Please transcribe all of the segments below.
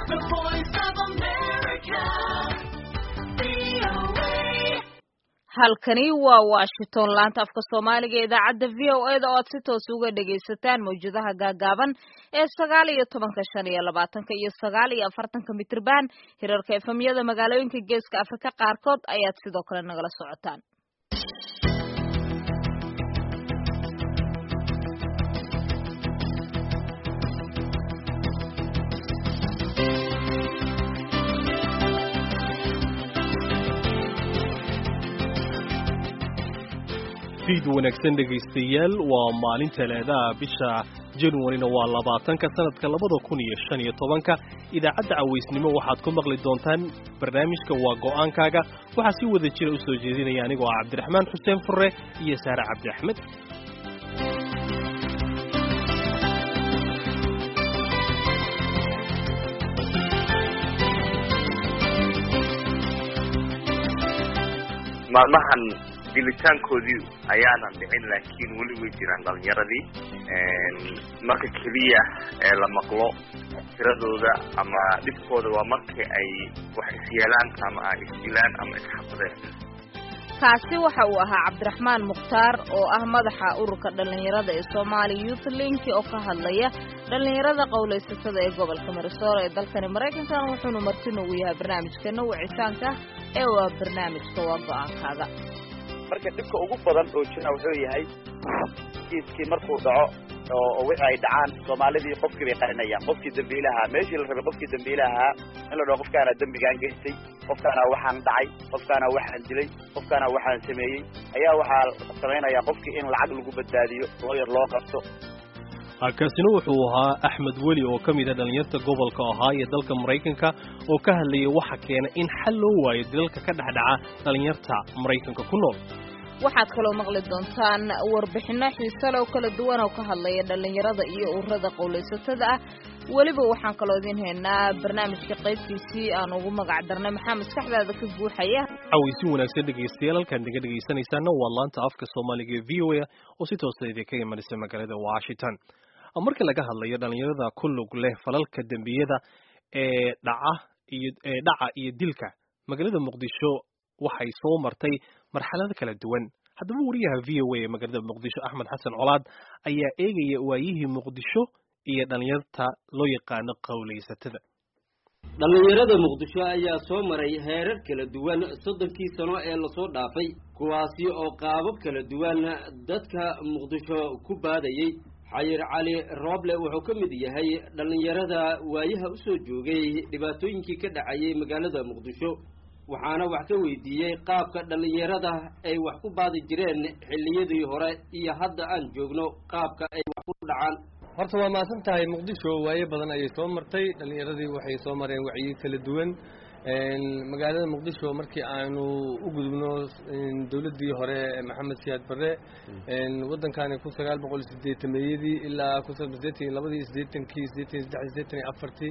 The voice of America. VOA. halkani waa washington laanta afka soomaaliga ee idaacadda v o e da oo aad si toos uga dhagaysataan mawjadaha gaagaaban ee sagaal iyo tobanka shan iyo labaatanka iyo sagaal iyo afartanka mitrban hirarka efemyada magaalooyinka geeska afrika qaarkood ayaad sidoo kale nagala socotaan fiid wanaagsan dhegaystayaal waa maalin talaadaha bisha januarina waa labaatanka sanadka labada kun iyo shan iyo tobanka idaacadda cawaysnimo waxaad ku maqli doontaan barnaamijka waa go'aankaaga waxaa si wada jira u soo jeedinaya anigoo ah cabdiraxmaan xuseen furre iyo saare cabdi axmed maalmahan dilitaankoodii ayaanan dhicin laakiin weli way jiraan dhalinyaradii marka keliya ee la maqlo tiradooda ama dhibkooda waa marka ay wax isyeelaan ama ay isdilaan ama isxabadeen kaasi waxa uu ahaa cabdiraxmaan mukhtaar oo ah madaxa ururka dhallinyarada ee somaali youth link oo ka hadlaya dhallinyarada qowlaysatada ee gobolka marisool ee dalkani maraykankan wuxuuna martin ugu yahay barnaamijkeena wicitaanka ee waa barnaamijka waa go-aankaaga marka dhibka ugu badan oo jira wuxuu yahay kiiskii markuu dhaco oo wixii ay dhacaan soomaalidii qofkii bay qarinayaan qofkii dambiilahaa meeshii la rabay qofkii dambiilahaa in la dhaho qofkaana dembigaan geystay qofkaana waxaan dhacay qofkaana waxaan dilay qofkaana waxaan sameeyey ayaa waxaa samaynayaa qofkii in lacag lagu badbaadiyo looyar loo qabto kaasina wuxuu ahaa axmed weli oo ka mid a dhallinyarta gobolka ahaa ee dalka maraykanka oo ka hadlayay waxa keena in xal loo waayo dilalka ka dhexdhaca dhallinyarta maraykanka ku nool waxaad kaloo maqli doontaan warbixino xiisale oo kala duwan oo ka hadlaya dhallinyarada iyo ururada qowlaysatada ah weliba waxaan kaloo idiin haynaa barnaamijka qaybtiisii aan ugu magac darnay maxaa maskaxdaada ka guuxaya cawaysi wanaagsan dhegaystayaal halkaan naga dhegaysanaysaana waa laanta afka soomaaliga ee v o a oo si toosa idinka imanaysa magaalada washington marka laga hadlayo dhallinyarada ku lug leh falalka dembiyada ee dhaca iyo ee dhaca iyo dilka magaalada muqdisho waxay soo martay marxalado kala duwan haddaba wariyaha v o a ee magaalada muqdisho axmed xasan colaad ayaa eegaya waayihii muqdisho iyo dhallinyarta loo yaqaano qowlaysatada dhallinyarada muqdisho ayaa soo maray heerar kala duwan soddonkii sano ee lasoo dhaafay kuwaasi oo qaabab kala duwan dadka muqdisho ku baadayey xayir cali rooble wuxuu ka mid yahay dhallinyarada waayaha u soo joogay dhibaatooyinkii ka dhacayay magaalada muqdisho waxaana wax ka weydiiyey qaabka dhallinyarada ay wax ku baadi jireen xilliyadii hore iyo hadda aan joogno qaabka ay wax ku dhacaan horta waa mahadsan tahay muqdisho waaye badan ayay soo martay dhallinyaradii waxay soo mareen wacyi kala duwan magaalada muqdisho markii aanu u gudubno dowladdii hore maxamed siyaad barre waddankani kun sagaal boqol sideetameeyadii ilaa kun sideetan iyo labadii sideetankii sideetan iyo saddex sideetan iyo afartii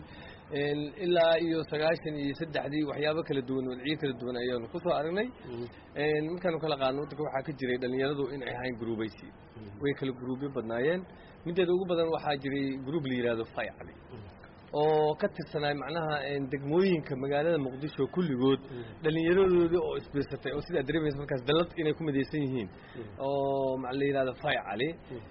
ilaa iyo sagaashan iyo saddexdii waxyaabo kala duwan wadciyo kala duwan ayaanu kusoo aragnay markaanu kala qaadno waddanka waxaa ka jiray dhallinyaradu inay ahayn gruubaysi way kala gruubyo badnaayeen mideeda ugu badan waxaa jiray gruub la yidhahdo faycali oo ka tirsanaay macnaha degmooyinka magaalada muqdisho kulligood dhallinyaradoodii oo isbiirsatay oo sidaa dareemaysa markaas dallad inay ku midaysan yihiin oo la yidhahdo fay cali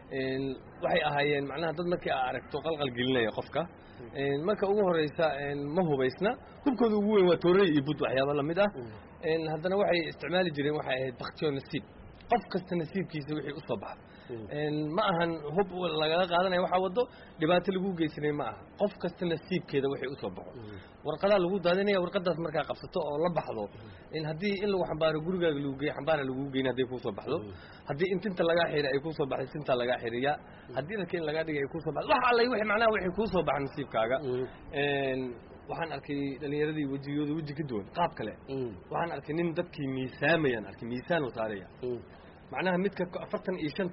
waxay ahaayeen macnaha dad markii aa aragto qalqal gelinaya qofka marka ugu horeysa ma hubaysna hubkooda ugu weyn waa toorey iyo bud waxyaaba lamid ah haddana waxay isticmaali jireen waxay ahayd baktiyo nasiib qof kasta nasiibkiisa wixii usoo baxa ma ahan hub lagaga qaadanaya waxaa wado dhibaato lagu geysanay ma aha qof kasta nasiibkeeda waxay usoo baxo warqadaa lagu daadinaya warqadaas markaa qabsato oo la baxdo haddii in lagu xambaaro gurigaaga lagu geey xambaara lagu geyn hadday kuusoo baxdo haddii in tinta lagaa xiri ay kuusoo baxday tintaa lagaa xiriya haddii dharka in lagaa dhigay ay kuusoo baxdo wax allay wixii macnaha waxay kuusoo baxa nasiibkaaga waxaan arkay dhalinyaradii wejigooda weji ka duwan qaab kale waxaan arkay nin dadkii miisaamayaan arkay miisaan u saaraya macnaha midka afartan iyo shanta ah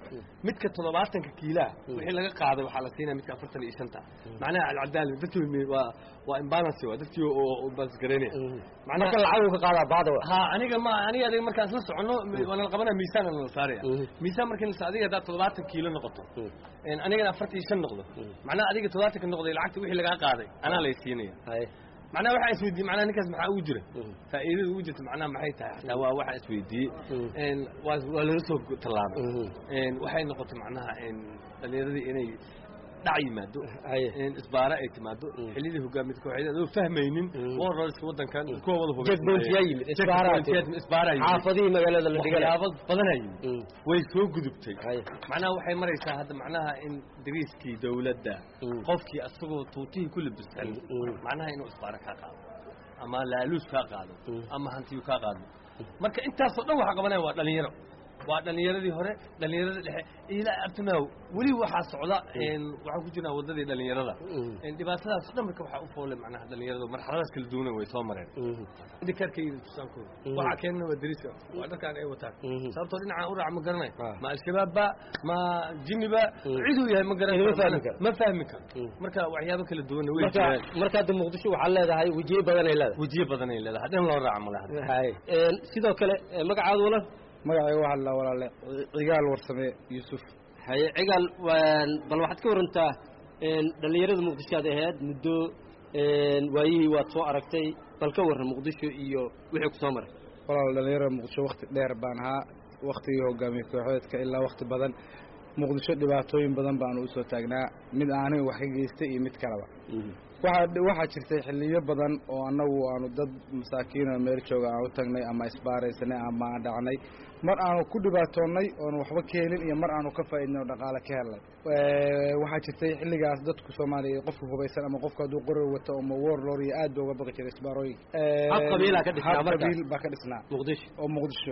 midka toddobaatanka kiilaa wixii laga qaaday waxaa la siinaya midka afartan iyo shanta macnaha alcadaali dadkii waa waa imbalance waa dadkii oo balance garaynaya marka lacag ka qaadaa baada ha aniga ma aniga adiga markaan isla socono waa nala qabanaya miisaan nala saaraya miisaan markii la adiga haddaad toddobaatan kiilo noqoto anigana afartan iyo shan noqdo macnaha adiga toddobaatanka noqday lacagta wixii lagaa qaaday anaa lay siinaya macnaha waxaa isweydiiyey macnaha ninkaas maxaa ugu jira faa'iidada ugu jirta macnaha maxay tahay xataa waa waxaa isweydiiyey waa waa laga soo tallaabay waxay noqotay macnaha dhalinyaradii inay dhac yimaado isbaara ay timaado xilidii hogaamid kooxeed adoo fahmaynin warrorska wadankan kuwa wada Checkpoint-yaa yimid, isbaaraad timid. isbaara xaafadihii magaalada la dhigana waxyaabo badanaa yimid way soo gudubtay macnaha waxay maraysaa hadda macnaha in dariiskii dawladda qofkii asagoo tuutihii ku labisan macnaha inuu isbaara kaa qaado ama laaluus kaa qaado ama hantiyu kaa qaado marka intaasoo dhan waxa qabanaya waa dhalinyaro waa dhalinyaradii hore dhalinyarada dhexe ilaa abtinaaw weli waxaa socda waxaan ku jirnaa wadadii dhalinyarada dhibaatadaas dhan marka waxaa u foolay macnaha dhalinyarada marxaladaas kala duwana way soo mareen dikaarkayda tusaankooda waxaa keenana waa dariiska waa dharkaan ay wataan sababtoo dhinacaan u raaca ma garanay ma al-shabaabba ma jimiba ciduu yahay ma garan Ma fahmi karo. ma fahmi karo marka waxyaabo kala duwana way marka jiraan marka hadda muqdisho waxaa leedahay wejiyo badan ay leedahay wejiyo badan ay leedahay dhan loo raaca malaha hay sidoo kale eh, magacaadu wala magacayga waxaa la walaale cigaal warsame yuusuf haye cigaal waan bal waxaad ka warantaa een, dhallinyarada muqdisho aad ahayd muddo een, waayihii waad soo aragtay bal ka warran muqdisho iyo wixii ku soo maray walaal dhalinyarada muqdisho wakti dheer baan ahaa waktigii hogaamiye kooxeedka ilaa wakti badan muqdisho dhibaatooyin badan baanu usoo taagnaa mid aanay wax ka geystay iyo mid kaleba waxaa waxaa jirtay xiliyo badan oo annagu aanu dad masaakiin oo meel jooga aan u tagnay ama isbaaraysanay ama aan dhacnay mar aanu ku dhibaatoonnay oonu waxba ka helin iyo mar aanu ka faa'iidnay oo dhaqaale ka helnay waxaa jirtay xilligaas dadku soomaaliya qofka hubaysan ama qofka hadduu qorar wato ama warlord iyo aad ba uga baqi jiray isbaarooyinka Hab qabiilaa ka dhisnaa Hab markaas. qabiil baa ka dhisnaa muqdisho oo muqdisho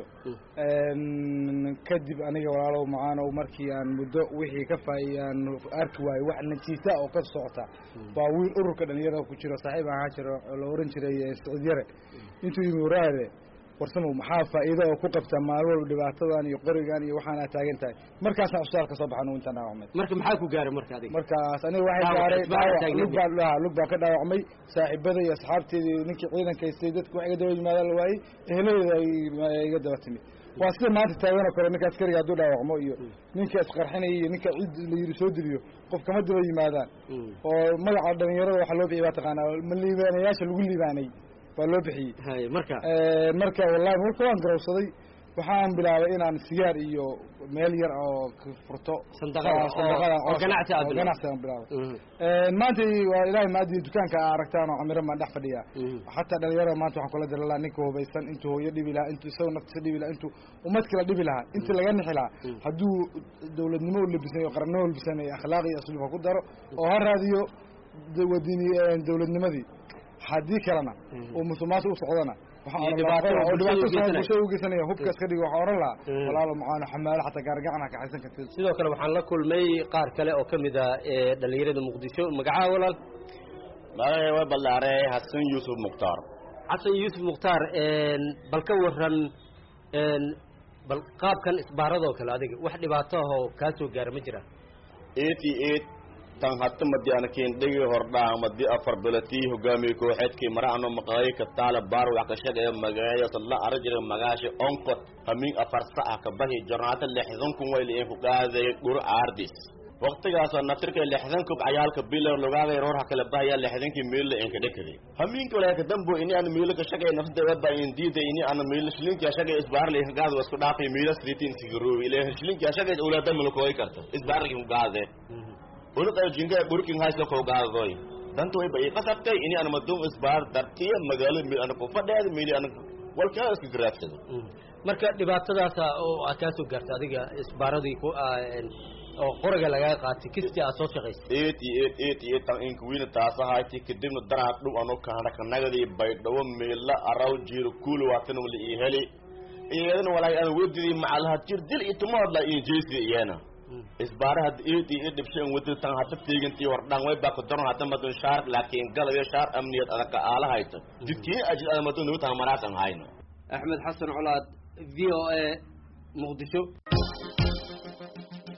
kadib aniga walaalow macaanow markii aan muddo wixii ka faa'i aan arki waayo wax najiisa oo ka socota waa wiil ururka dhalinyarada ku jiro saaxiib ahaan jiro oo la oran jiray eh, siciid yare intuu yimi waraare warsamow maxaa faa'iido oo ku qabtaa maalin walba dhibaatadan iyo qorigan iyo waxaana taagan tahay markaasaan usaalka ka soo baxan uu intaan dhaawacmay marka maxaa ku gaaray marka adiga markaas aniga waxay Dhaawac, gaaray isbahar dhaawac taagneed. lug baan dhaha lug baan ka dhaawacmay saaxiibada iyo asxaabteeda iyo ninkii ciidanka haystay dadku wax iga daba yimaadaan la waayey eheladeeda ay ay iga daba timid waa sida maanta taagan oo kale ninka askariga hadduu dhaawacmo iyo ninka isqarxinaya iyo ninka cid la yidhi soo diliyo qof kama daba yimaadaan oo magaca dhalinyarada waxaa loo bixiyay baa taqaanaa ma liibaanayaasha lagu liibaanay baa loo bixiyey haye marka marka wallahi marka waan garowsaday waxaan bilaabay inaan sigaar iyo meel yar oo ka furto Sandaqada, oo- sandaqada oo- oo ganacsi aad oo bilaabay. ganacsi aan bilaabay maanta waa ilaahay maadi dukaanka aa aragtaan oo camiran baan dhex fadhiyaa xataa dhalinyarada maanta waxaan kula diri lahaa ninka hubaysan intuu hooyo dhibi lahaa intuu isagoo naftiisa dhibi lahaa intuu ummad kala dhibi lahaa intii laga nixi lahaa hadduu dawladnimo u labisan iyo qarannimo u labisan iyo akhlaaq iyo asluub ha ku daro oo ha raadiyo da- wadini dawladnimadii haddii kalena uu musuqmaasuq u socdana waxaan Iyo oran dhibaato lahaa- oo bulshada dhibaato u geysanaya. bulshada u geysanaya hubka iska dhigo waxaan oran lahaa Mm. walaalo macaano xamaalo xataa gaargacan ha kaxaysan kartid sidoo kale waxaan la kulmay qaar kale oo ka mid ah ee dhallinyarada muqdisho magacaha walaal magacay way ballaarey xasan yuusuf mukhtaar xasan yuusuf mukhtaar een, bal ka waran een, bal qaabkan isbaaradoo kale adiga wax dhibaato ah oo kaa soo gaara ma jira eighty eight tan hata madi anakin dhigi hordhaa madi afar bilatii hogaamiye kooxeedkii maraano maqaay ka taala baar wax ka shaqeeya magaaya sadla arajira magaashi onkot hamin afar saca ka bahi jornaata lixdan kun wayli in ku qaaday dhur aardis waqtigaasoo naftirka lixdan kub cayaalka bilow logaaday roor ha kala bahaya lixdankii miila inka dhekaday hamiinka walaaka dambo ini aan miila ka shaqeey nafsada waba in diida ini aan miila shilinkii shaqeey isbaarli ka gaado isku dhaafay miila sidiitin sigarowi ilaa shilinkii shaqeey ulaada mulkooy karta isbaarli ku gaade unuqa jinga burkin haysto ko gaadoy danto way bay qasabtay ini aan madum isbaar dartiya magaalo mi aan ku fadheed miili aan walka isku garaafsado marka dhibaatadaas oo aad kaa soo gaarta adiga isbaaradii ku ah, een, oo qoriga lagaa qaatay kistii aad soo shaqaysay eighty eight eighty eight tan in kuwiina taasahayti kadibna daraad dhow anu kahana kanagadi baydhawo miila araw jiiro kuuli waatan wala ii heli iyadana walaay aan wedidii macalaha jir dil iyo tumaadla iyo jeesi iyana isbaaraha eighty eight dhibshan wadi tan hada teegantii hordhaan way baa ku daron hada madun shaar laakiin galayo shaar amniyad adaka aalahayto jidkii ajid ada madun nugu taha maraasan hayno axmed xasan colaad v o a muqdisho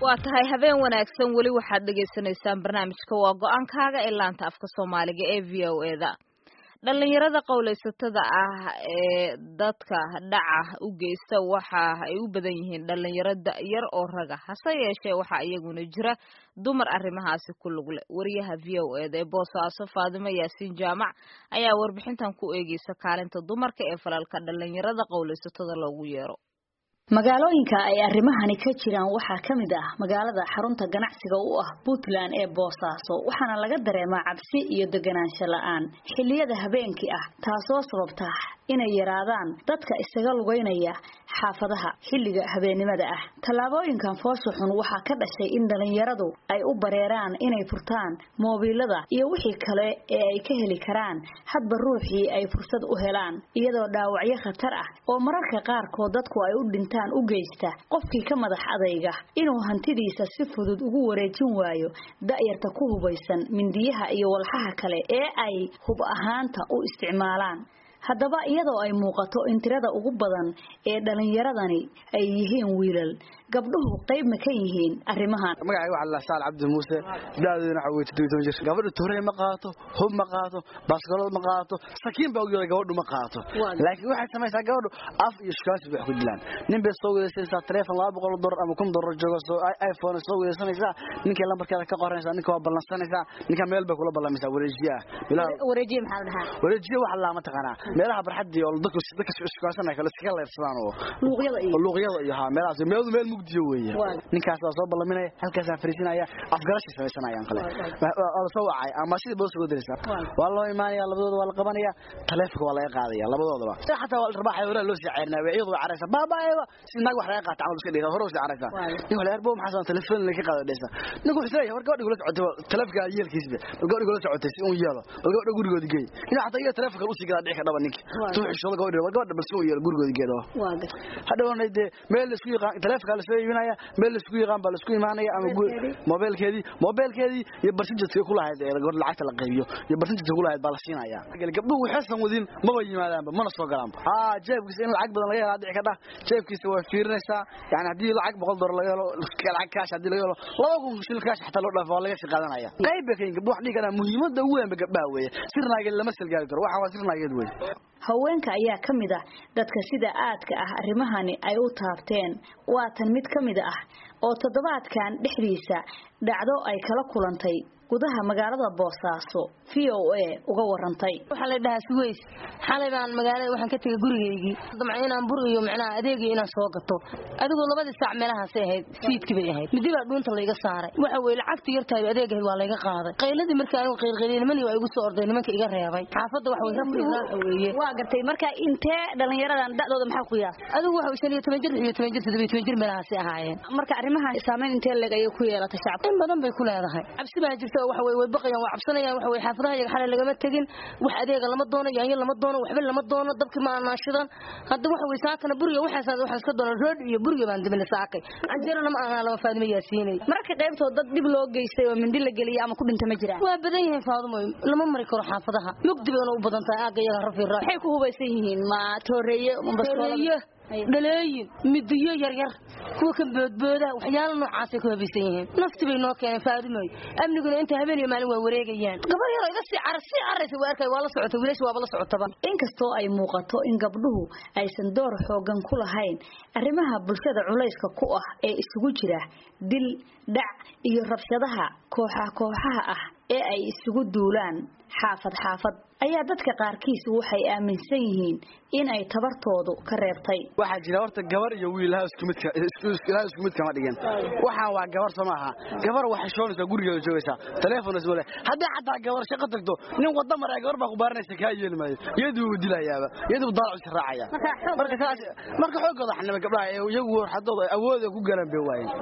waa tahay habeen wanaagsan weli waxaad dhagaysanaysaan barnaamijka waa go-aankaaga ee laanta afka soomaaliga ee v o e da dhalinyarada qowlaysatada ah ee dadka dhaca u geysta waxa ay u badan yihiin dhalinyaro da-yar oo raga hase yeeshee waxaa iyaguna jira dumar arrimahaasi ku lug leh wariyaha v o e da ee boosaaso faadimo yaasiin jaamac ayaa warbixintan ku eegeysa kaalinta dumarka ee falalka dhalinyarada qowlaysatada loogu yeero magaalooyinka ay arrimahani ka jiraan waxaa ka mid ah magaalada xarunta ganacsiga u ah puntland ee boosaaso waxaana laga dareemaa cabsi iyo deganaansho la-aan xilliyada habeenkii ah taasoo sababta inay yaraadaan dadka isaga lugeynaya xaafadaha xilliga habeennimada ah tallaabooyinkan foosha xun waxaa ka dhashay in dhalinyaradu ay u bareeraan inay furtaan moobiilada iyo wixii kale ee ay ka heli karaan hadba ruuxii ay fursad u helaan iyadoo dhaawacyo khatar ah oo mararka qaarkood dadku ay u dhintaan u geysta qofkii ka madax adayga inuu hantidiisa si fudud ugu wareejin waayo da'yarta ku hubaysan mindiyaha iyo walxaha kale ee ay hub ahaanta u isticmaalaan haddaba iyadoo ay muuqato in tirada ugu badan ee dhalinyaradani ay yihiin wiilal gabdhuhu qayb ma ka yihiin arrimahan magacayga waxaa la saal cabdi muuse da'deeduna waxa weye toddobiy toban jir gabadha toorey ma qaato hub ma qaato baaskoolad ma qaato sakiin baa ugyada gabadhu ma qaato laakiin waxay samaysaa gabadhu af iyo shukaasi bay wax ku dilaan nin bay soo weedaysanaysaa taleefon laba boqol dollar ama kun dollar joogo soo iphone soo weedaysanaysaa ninkay lambarkeeda ka qoranaysaa ninka waa ballansanaysaa ninka meel bay kula ballamaysaa wareejiye ah wareejiye maxaa la dhahaa wareejiye waxa laa ma taqaanaa meelaha barxadii oo dadku dadka shukaansanaya kale iskaga leebsadaan oo luuqyada iyo luuqyada iyo haa meelahaas meelu meel mugdiyo weeye ninkaas waa soo ballaminaya halkaasaa fariisinaya afgarashay samaysanayaan kale waa soo wacay ama sidii boosa uga diraysaa waa loo imaanaya labadooda waa la qabanaya taleefonka waa laga qaadaya labadoodaba xataa waa rabaaxay horaa loo sii ceerinaya weeyadu waa caraysa baabaayba si naag wax laga qaata camal iska dhigta hore usii caraysa nin wala arbo maxaa san telefoon laga qaado dhaysa ninku wuxuu leeyahay war gabadha kula socotay taleefonka yeelkiisba bal gabadha kula socotay si uu yeelo bal gabadha gurigoodi geey ina xataa iyaga taleefonka u sii gadaa dhici ka dhaba ninki tuu xishooda gabadha war gabadha bal si uu yeelo gurigoodi geedo hadhowna dee meel la isku yaqaan taleefonka la soo iibinaya meel la isku yaqaan baa la isku imaanaya ama mobilkeedii mobilkeedii iyo barsinjadka ku lahayd ee gabadha lacagta la qaybiyo iyo barsinjadka ku lahayd baa la siinaya gabdhuhu waxaysan wadin maba yimaadaanba mana soo galaanba aa jeebkiisa in lacag badan laga helaa dhici ka dhah jeebkiisa waa fiirinaysaa yani haddii lacag boqol dollar laga helo lacag kaash haddii laga helo laba kun shilin kaash xataa loo dhaafo waa laga sii qaadanaya qayb bay ka yihin gabdhu wax dhihi karaan muhiimadda ugu weynba gabdhaha weeye sirnaageed lama salgaari karo waxaan waa sirnaageed weeye haweenka ayaa ka mid ah dadka sida aadka ah arrimahani ay u taabteen waatan mid ka mid ah oo toddobaadkan dhexdiisa dhacdo ay kala kulantay gudaha magaalada boosaaso v o a uga warantay waxaa la dhahaa suweys xalay baan magaalada waxaan ka tegay gurigaygii damca inaan bur iyo macnaha adeegii inaan soo gato adigoo labadii saac meelahaasay ahayd fiidkii bay ahayd midi baa dhuunta layga saaray waxa weye lacagta yartahay adeegahayd waa layga qaaday qayladii markii anigu qaylqayliyay nimanii waa igu soo orday nimanka iga reebay xaafadda wax way rafrigraaxa weeye waa gartay marka intee dhalinyaradan da'dooda maxaa ku yaas adigu waxa shan iyo toban jir iyo toban jir toddobiyo toban jir meelahaasay ahaayeen marka arrimahan saameyn intee leeg ayay ku yeelatay shacabka in badan bay ku leedahay cabsi baa jirta waxa way way baqayaan waa cabsanayaan waxa way xaafadaha iyaga xalay lagama tegin wax adeega lama doono yaanyo lama doono waxba lama doono dabkii ma anaashidan hadda waxa way saakana buriga waxaas waxaan iska doona rood iyo buriga baan dibina saakay canjeerana ma aanaa lama faadimo yaasiinay marka qaybtood dad dib loo geystay oo mindi la geliyay ama ku dhinta ma jiraan waa badan yihiin faadumo lama mari karo xaafadaha mugdi bayna u badan tahay aagga iyaga rafi waxay ku hubaysan yihiin ma tooreeye tooreeye dhaleeyin midiyo yaryar kuwa ka boodbooda waxyaalo noocaasay ku habaysan yihiin nafti bay noo keeneen faadimoy amniguna inta habeen iyo maalin waa wareegayaan gabar yaro iga sii caras sii caraysa waa arkay waa la socota wiilasha waaba la socotaba inkastoo ay muuqato in gabdhuhu aysan door xoogan ku lahayn arrimaha bulshada culayska ku ah ee isugu jira dil dhac iyo rabshadaha kooxa kooxaha ah ee ay isugu duulaan xaafad xaafad ayaa dadka qaarkiis waxay aaminsan yihiin in ay tabartoodu ka reebtay waxaa jira horta gabar iyo wiil ilaha isku midka ilaha isku mid kama dhigin waxaan waa gabar soo maaha gabar waxay shoonaysaa gurigeeda joogaysaa telefoon isma leh haddii xataa gabar shaqo tagto nin wada maraa gabar baa ku baaranaysa kaa yeeli maayo iyaduu wuu dilayaaba iyaduu daalacu is raacaya marka saas marka xoogooda xanaba gabdhaha ee iyagu xadooda awood ay ku galaan bay waayeen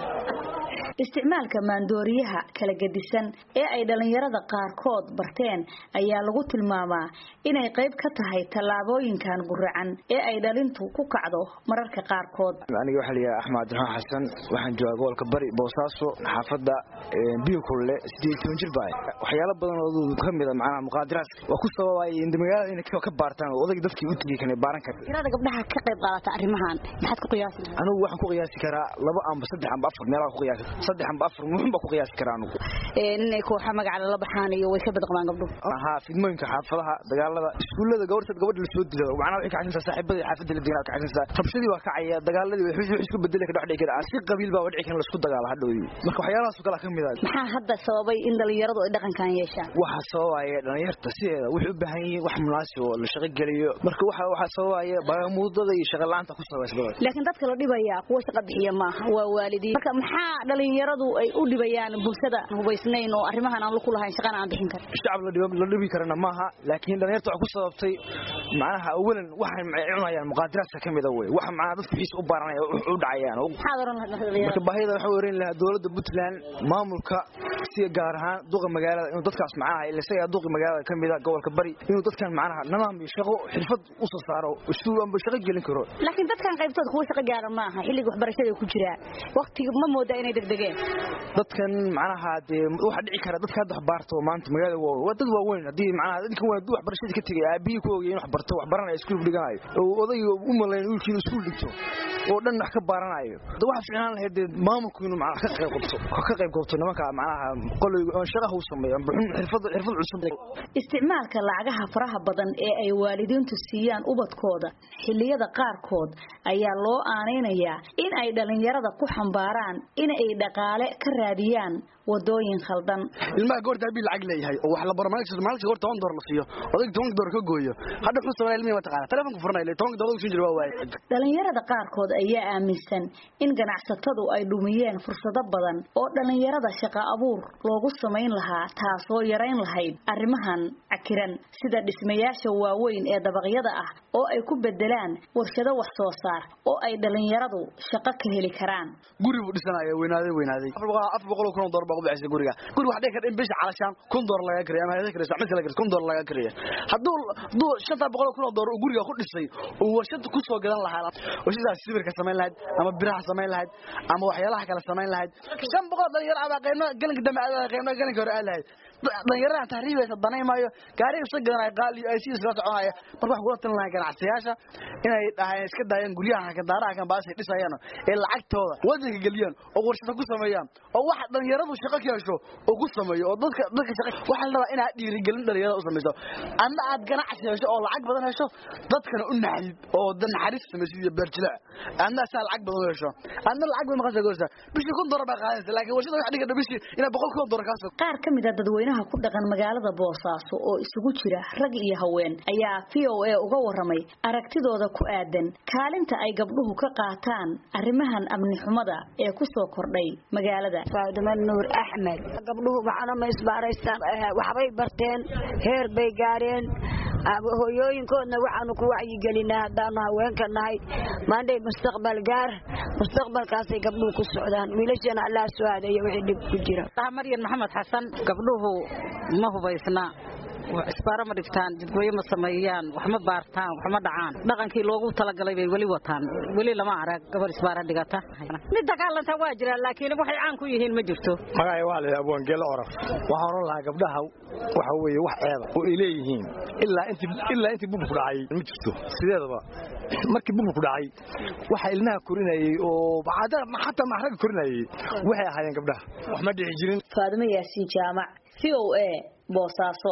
isticmaalka maandooriyaha kala gedisan ee ay dhalinyarada qaarkood barteen ayaa lagu tilmaamaa inay qayb ka tahay tallaabooyinkan guracan ee ay dhalintu ku kacdo mararka qaarkood aniga waxaa layihaha axmed abdiraxmaan xasan waxaan joogaa gobolka bari boosaaso xaafadda biyo kulle sideed toban jir baa waxyaalo badan oo ka mid a macnaha muqaadiraadka waa ku sababay in magaalada inay ka baartaan oo odayga dadkii u tegay kana baaran kara tirada gabdhaha ka qayb qaadata arrimahan maxaad ku qiyaasi anigu waxaan ku qiyaasi karaa laba amba saddex amba afar meelaha ku qiyaasi saddex amba afar muxun baa ku qiyaasi karaa anugu inay kooxa magaca lala baxaan iyo way ka badqabaan gabdhuhu haa fidmooyinka xaafadaha dagaalada iskuullada gabadhad gabadha lasoo dilo macnaha waxay kacaysantaa saaxiibadii xaafadda la deganaa kacaysantaa rabshadii waa kacaya dagaaladii wax isku bedeli ka dhexdhici kara si qabiil baa dhici kara laisku dagaalo hadhowdii marka waxyaalahaas oo kale ka mid ah maxaa hadda sababay in dhalinyaradu ay dhaqankan yeeshaan waxa sababaya dhalinyarta sideeda waxay u baahan yihiin wax munaasib oo la shaqo geliyo marka waxa waxa sababaya bagamuudada iyo shaqo la'aanta ku sabaysbada laakiin dadka la dhibaya kuwa shaqo bixiya maaha waa waalidiin marka maxaa dhalinyaradu ay u dhibayaan bulshada hubaysnayn oo arrimahan aan ku lahayn shaqana aan bixin karin shacab la dhibo la dhibi karana maaha laakiin dhalinyarta waxa ku sababtay macnaha awalan waxay cunayaan muqaadaraadka ka mid ah wey waxa macnaha dadku xiis u baaranaya u dhacayaan maxaad oran marka baahida waxa weerin lahaa dowladda Puntland maamulka si gaar ahaan duqa magaalada inuu dadkaas macnaha ila isaga duqa magaalada ka mid ah gobolka bari inuu dadkan macnaha nidaam iyo shaqo xirfad u soo saaro isuu amba shaqo gelin karo laakiin dadkan qaybtood kuwa shaqo gaara maaha xilliga waxbarashada ku jira waqtiga ma moodaa inay degdegeen dadkan macnaha dee waxa dhici kara dadka hadda wax baarto maanta magaalada waa dad waaweyn haddii macnaha dadkan waa dad waxbarashada ka tegay aabihii ku ogay in wax barto wax baranayo iskuul dhiganayo oo odayga u malayn wiilkiin iskuul dhigto oo dhan wax ka baranayo da waxa fiicnaan lahayd dee maamulku inuu macnaha ka qayb qabto ka qayb qabto nimanka macnaha qoleyga oo shaqaha u sameeyo amba xirfad xirfad cusub isticmaalka lacagaha faraha badan ee ay waalidiintu siiyaan ubadkooda xilliyada qaarkood ayaa loo aaneynayaa in ay dhalinyarada ku xambaaraan in ay dhaqaale ka raadiyaan wadooyin khaldan ilmaha goorta habii lacag leeyahay oo wax la baro maalinta maalinta goorta toban door la siiyo odayga toban door ka gooyo hadda wuxuu sameeyaa ilmihi ma taqaana telefonka furanay tobanka door ugu jira waa waaye dhalinyarada qaarkood ayaa aaminsan in ganacsatadu ay dhumiyeen fursado badan oo dhalinyarada shaqo abuur loogu samayn lahaa taasoo yarayn lahayd arrimahan cakiran sida dhismayaasha waaweyn ee dabaqyada ah oo ay ku bedelaan warshado wax soo saar oo ay dhalinyaradu shaqo ka heli karaan guri buu dhisanaya weynaaday weynaaday afar boqol kun oo door baa ku bixisay guriga guriga wax dhici kara in bisha calashaan kun door laga kariya ama hayada karaysa mid kale karaysa kun door laga kariya hadduu hadduu shanta boqol kun oo door uu guriga ku dhisay uu warshad ku soo gadan lahaa warshadaas sibirka samayn lahayd ama biraha samayn lahayd ama waxyaalaha kale samayn lahayd shan boqol dhalinyaro abaa qaybna galanka dambe aad qaybna galanka hore aad lahayd dhalinyaradan tahriibaysa danay maayo gaariga iska gadanaya qaali ay si iskala soconaya marka waxaan kula talin lahaa ganacsiyaasha inay dhahayn iska daayaan guryaha kadaaraha kan baasay dhisayaan ee lacagtooda wadanka geliyaan oo warshada ku sameeyaan oo waxa dhalinyaradu shaqo ka hesho oo ku sameeyo oo dadka dadka shaqo waxa la rabaa inaad dhiirigelin dhalinyarada u samayso adna aad ganacsi hesho oo lacag badan hesho dadkana u naxdid oo dan naxariis samaysid iyo beerjilaa adna saa lacag badan u hesho adna lacag badan maqasa goorsa bishii kun dolar baa qaadanaysa laakiin warshada wax dhiga bishii inaa boqol kun dolar kaasoo qaar ka mid a dadweynaha ku dhaqan magaalada boosaaso oo isugu jira rag iyo haween ayaa v o a uga waramay aragtidooda ku aadan kaalinta ay gabdhuhu ka qaataan arrimahan amni xumada ee ku soo kordhay magaalada faadima nuur axmed gabdhuhu waxana ma isbaaraystaan waxbay barteen heer bay gaareen hooyooyinkoodna waxaanu ku wacyigelinaa haddaanu haweenka nahay maandhay mustaqbal gaar mustaqbalkaasay gabdhuhu ku socdaan wiilashana allah soo aadayo wixii dhib ku jira maryan maxamed xasan gabdhuhu ma hubaysna isbaaro ma dhigtaan jidgooyo ma sameeyaan wax ma baartaan wax ma dhacaan dhaqankii loogu talagalay bay weli wataan weli lama arag gabar isbaara dhigata mid dagaalanta waa jiraan laakiin waxay caan ku yihiin ma jirto magacay waa la abwaangeelo oraf waxaan oran lahaa gabdhaha waxa weeye wax ceeba oo ay leeyihiin ilaa intii ilaa intii buburku dhacay ma jirto sideedaba markii buburku dhacay waxa ilmaha korinayay oo xataa maxraga korinayay waxay ahaayeen gabdhaha wax ma dhici jirin faadimo yaasiin jaamac v o a boosaaso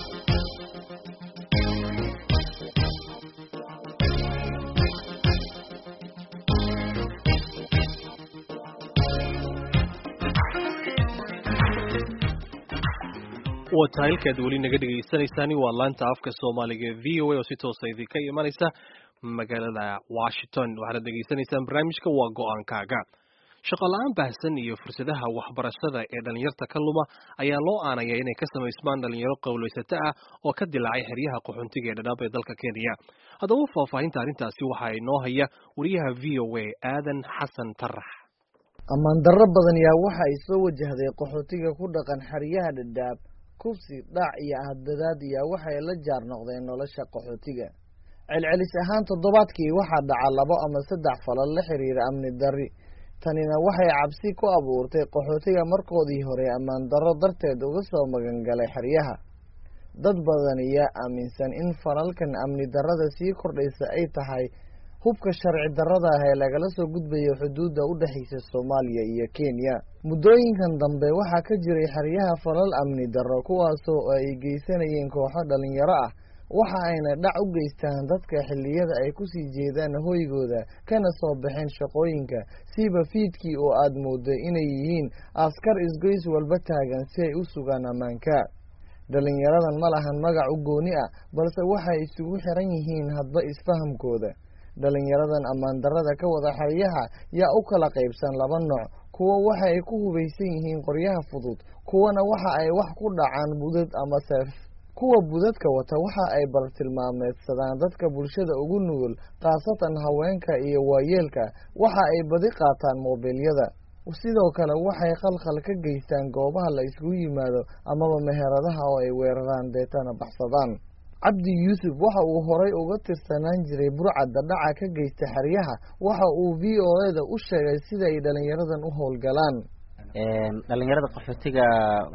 waa tahay halkaad weli naga dhegaysanaysaani waa laanta afka soomaaliga e v o a oo si toosa idinka imanaysa magaalada washington waxaad dhegaysanaysaan barnaamijka waa go-aankaaga shaqo la-aan baahsan iyo fursadaha waxbarashada ee dhalinyarta ka luma ayaa loo aanaya inay ka samaysmaan dhalinyaro qowlaysato ah oo ka dilaacay xeryaha qaxoontiga ee dhadhaab ee dalka kenya haddaba faahfaahinta arrintaasi waxaa inoo haya wariyaha v o a aadan xasan tarax ammaan darro badan yaa waxa ay soo wajahday qaxootiga ku dhaqan xeryaha dhadhaab kubsi dhac iyo ahadadaad yaa waxay la jaar noqdeen nolosha qaxootiga celcelis ahaan toddobaadkii waxaa dhaca labo ama saddex falal la xiriira amni darri tanina waxay cabsi ku abuurtay qaxootiga markoodii hore ammaan darro darteed uga soo magangalay xeryaha dad badan yaa aaminsan in falalkan amni darrada sii kordhaysa ay tahay hubka sharci darrada ah ee lagala soo gudbayo xuduudda u dhexaysa soomaaliya iyo kenya muddooyinkan dambe waxaa ka jiray xeryaha falal amni darro kuwaasoo ay geysanayeen kooxo dhalinyaro ah waxa ayna dhac u geystaan dadka xilliyada ay kusii jeedaan hoygooda kana soo baxeen shaqooyinka siiba fiidkii oo aad mooddo inay yihiin askar isgoys walba taagan si ay u sugaan ammaanka dhalinyaradan ma lahan magac u gooni ah balse waxay isugu xiran yihiin hadba isfahamkooda dhalinyaradan ammaan darrada ka wada xeryaha yaa u kala qaybsan laba nooc kuwo waxa ay ku hubaysan yihiin qoryaha fudud kuwana waxa ay wax ku dhacaan budad ama seef kuwa budadka wata waxa ay bartilmaameedsadaan dadka bulshada ugu nugul khaasatan haweenka iyo waayeelka waxa ay badi qaataan moobilyada sidoo kale waxay khalkhal ka geystaan goobaha la isugu yimaado amaba meheradaha oo ay weeraraan deetana baxsadaan cabdi yuusuf waxa uu horay uga tirsanaan jiray burcadda dhaca ka geysta xeryaha waxa uu v o eda u sheegay sida ay dhalinyaradan u howlgalaan dhalinyarada qaxootiga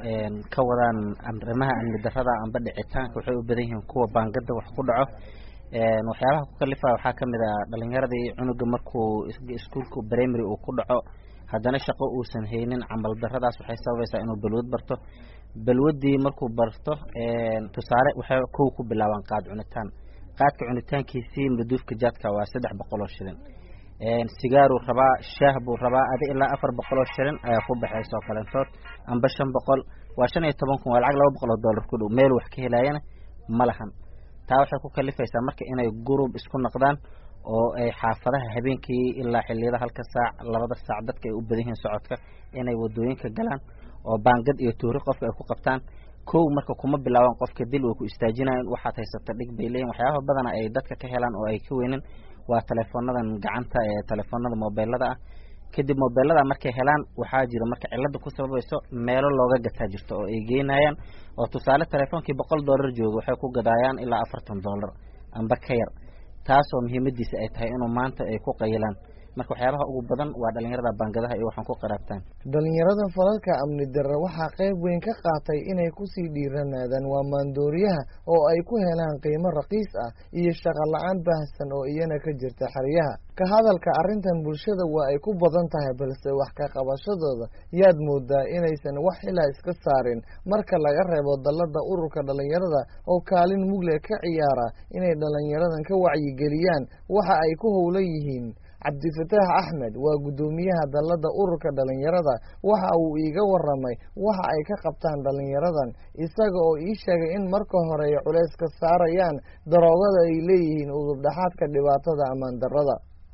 ka wadaan arrimaha amni darrada amba dhicitaanka waxay u badan yihiin kuwa baangada wax ku dhaco waxyaabaha ku kalifa waxaa kamid a dhalinyaradii cunuga markuu iskuolka primary uu ku dhaco haddana shaqo uusan haynin camal darradaas waxay sababaysaa inuu balwad barto balwadii markuu barto tusaale waxay kow ku bilaabaan qaad cunitaan qaadka cunitaankiisii maduufka jaadka waa saddex boqol oo shilin sigaaruu rabaa shaah buu rabaa adi ilaa afar boqol oo shilin ayaa ku baxaysa oo kalentood amba shan boqol waa shan iyo toban kun waa lacag laba boqol oo dollar ku dhow meel wax ka helaayana ma lahan taa waxay ku kalifaysaa marka inay gurub isku noqdaan oo ay xaafadaha habeenkii ilaa xiliyada halka saac labada saac dadka ay u badan yihiin socodka inay wadooyinka galaan oo baangad iyo tuuri qofka ay ku qabtaan kow marka kuma bilaabaan qofka dil way ku istaajinayan waxaad haysata dhig bay leeyihin waxyaabaha badana ay dadka ka helaan oo ay ka weynin waa teleefoonadan gacanta ee telefoonada mobeelada ah kadib mobeelada markay helaan waxaa jira marka cilada ku sababayso meelo looga gataa jirto oo ay geynayaan oo tusaale teleefoonkii boqol dollar jooga waxay ku gadaayaan ilaa afartan dollar amba ka yar taasoo muhiimadiisa ay tahay inuu maanta ay ku qayilaan marka waxyaabaha ugu badan waa dhalinyarada baangadaha iyo waxaan ku qaraabtaan dhalinyarada falalka amni darre waxaa qayb weyn ka qaatay inay kusii dhiiranaadaan waa maandooriyaha oo ay ku helaan qiimo raqiis ah iyo shaqo la-aan baahsan oo iyana ka jirta xeryaha ka hadalka arrintan bulshada waa ay ku badan tahay balse wax ka qabashadooda yaad moodaa inaysan wax xilaa iska saarin marka laga reebo dallada ururka dhalinyarada oo kaalin mugle ka ciyaara inay dhalinyaradan ka wacyigeliyaan waxa ay ku howlan yihiin cabdifataax axmed waa guddoomiyaha dallada ururka dhalinyarada waxa uu iiga waramay waxa ay ka qabtaan dhalinyaradan isaga oo ii sheegay in marka hore ay culeys ka saarayaan daroogada ay leeyihiin udubdhaxaadka dhibaatada ammaan darrada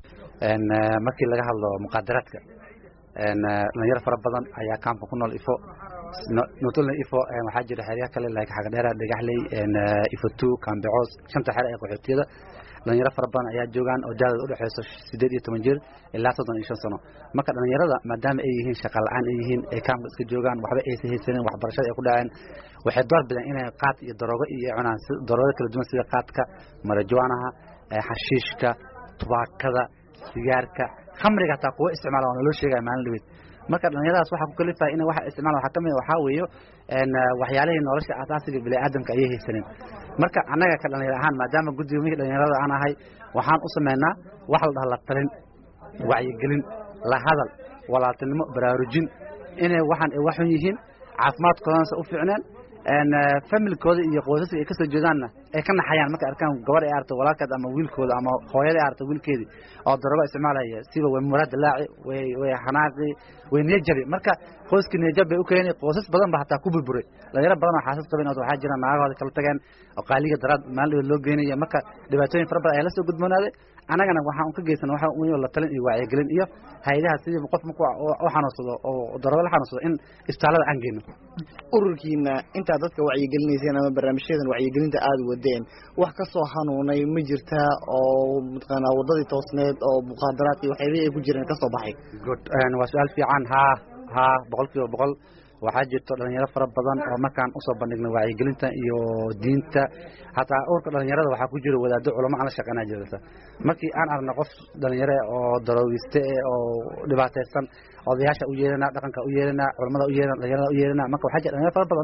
markii laga hadlo muqaadaraadka dhalinyaro fara badan ayaa kaamka ku nool ifo notolna ifo waxaa jira xeryaha kale like xagadheera dhagaxley ifo two kambecoos shanta xere ee qaxootiyada dhalinyaro fara badan ayaa joogaan oo daadooda udhexeyso sideed iyo toban jir ilaa soddon iyo shan sano marka dhalinyarada maadaama ay yihiin shaqa la-aan ay yihiin ay kaamka iska joogaan waxba aysan haysanin waxbarashada ay ku dhaceen waxay door bideen inay qaad iyo daroogo iyo cunaan daroogo kala duwan sida qaadka marajuanaha xashiishka tubaakada sigaarka khamriga hataa kuwa isticmaala waa naloo sheegaya maalin dhaweyd marka dhalinyaradaas waxaa ku kalifaya in waxa isticmaala waxaa kamid waxaa weeyo waxyaalihii nolosha asaasiga biniaadamka ayay haysanin marka annaga ka dhalinyar ahaan maadaama guddiga mihii dhalinyarada aan ahay waxaan u sameynaa wax la dhaha la talin wacyigelin la hadal walaaltinimo baraarujin inay waxaan ay waxun yihiin caafimaadkoodansa u fiicneen familkooda iyo qoysaska ay kasoo jeedaanna ay ka naxayaan markay arkaan gabadh ay aragto walaalkeed ama wiilkooda ama hooyada ay aragto wiilkeedii oo daroogo isticmaalaya siba way muraad dilaaci way way xanaaqi way niyajabi marka qoyskii niyajab bay u keenay qoysas badan ba hataa ku burburay dhalinyaro badan oo xaasas qabeen oo waxaa jira naagahooda kala tageen oo qaaliga daraad maalin dhaweed loo geynaya marka dhibaatooyin fara badan ayaa la soo gudboonaaday annagana waxaan ka geysan waxa weeye la talin iyo wacyigelin iyo hay'adaha sidii qof markuu u xanuunsado oo daroogo la xanuunsado in isbitaalada aan geyno ururkiina intaad dadka wacyigelinayseen ama barnaamijyadan wacyigelinta aada wadeen wax ka soo hanuunay ma jirtaa oo mataqaanaa waddadii toosneed oo muqaadaraadkii waxyaabihii ay ku jireen ka soo baxay good waa su-aal fiican haa haa boqol kiiba boqol waxaa jirto dhalinyaro fara badan oo markaan usoo bandhignay wacyigelinta iyo diinta hataa urka dhalinyarada waxaa ku jira wadaado culamo aan la shaqeynaa jirta markii aan aragno qof dhalinyaro oo daroogiste oo dhibaataysan odayaasha u yeelana dhaqanka u yeelana culamada u yeelana dhalinyarada u yeelana marka waxaa jira dhalinyaro fara badan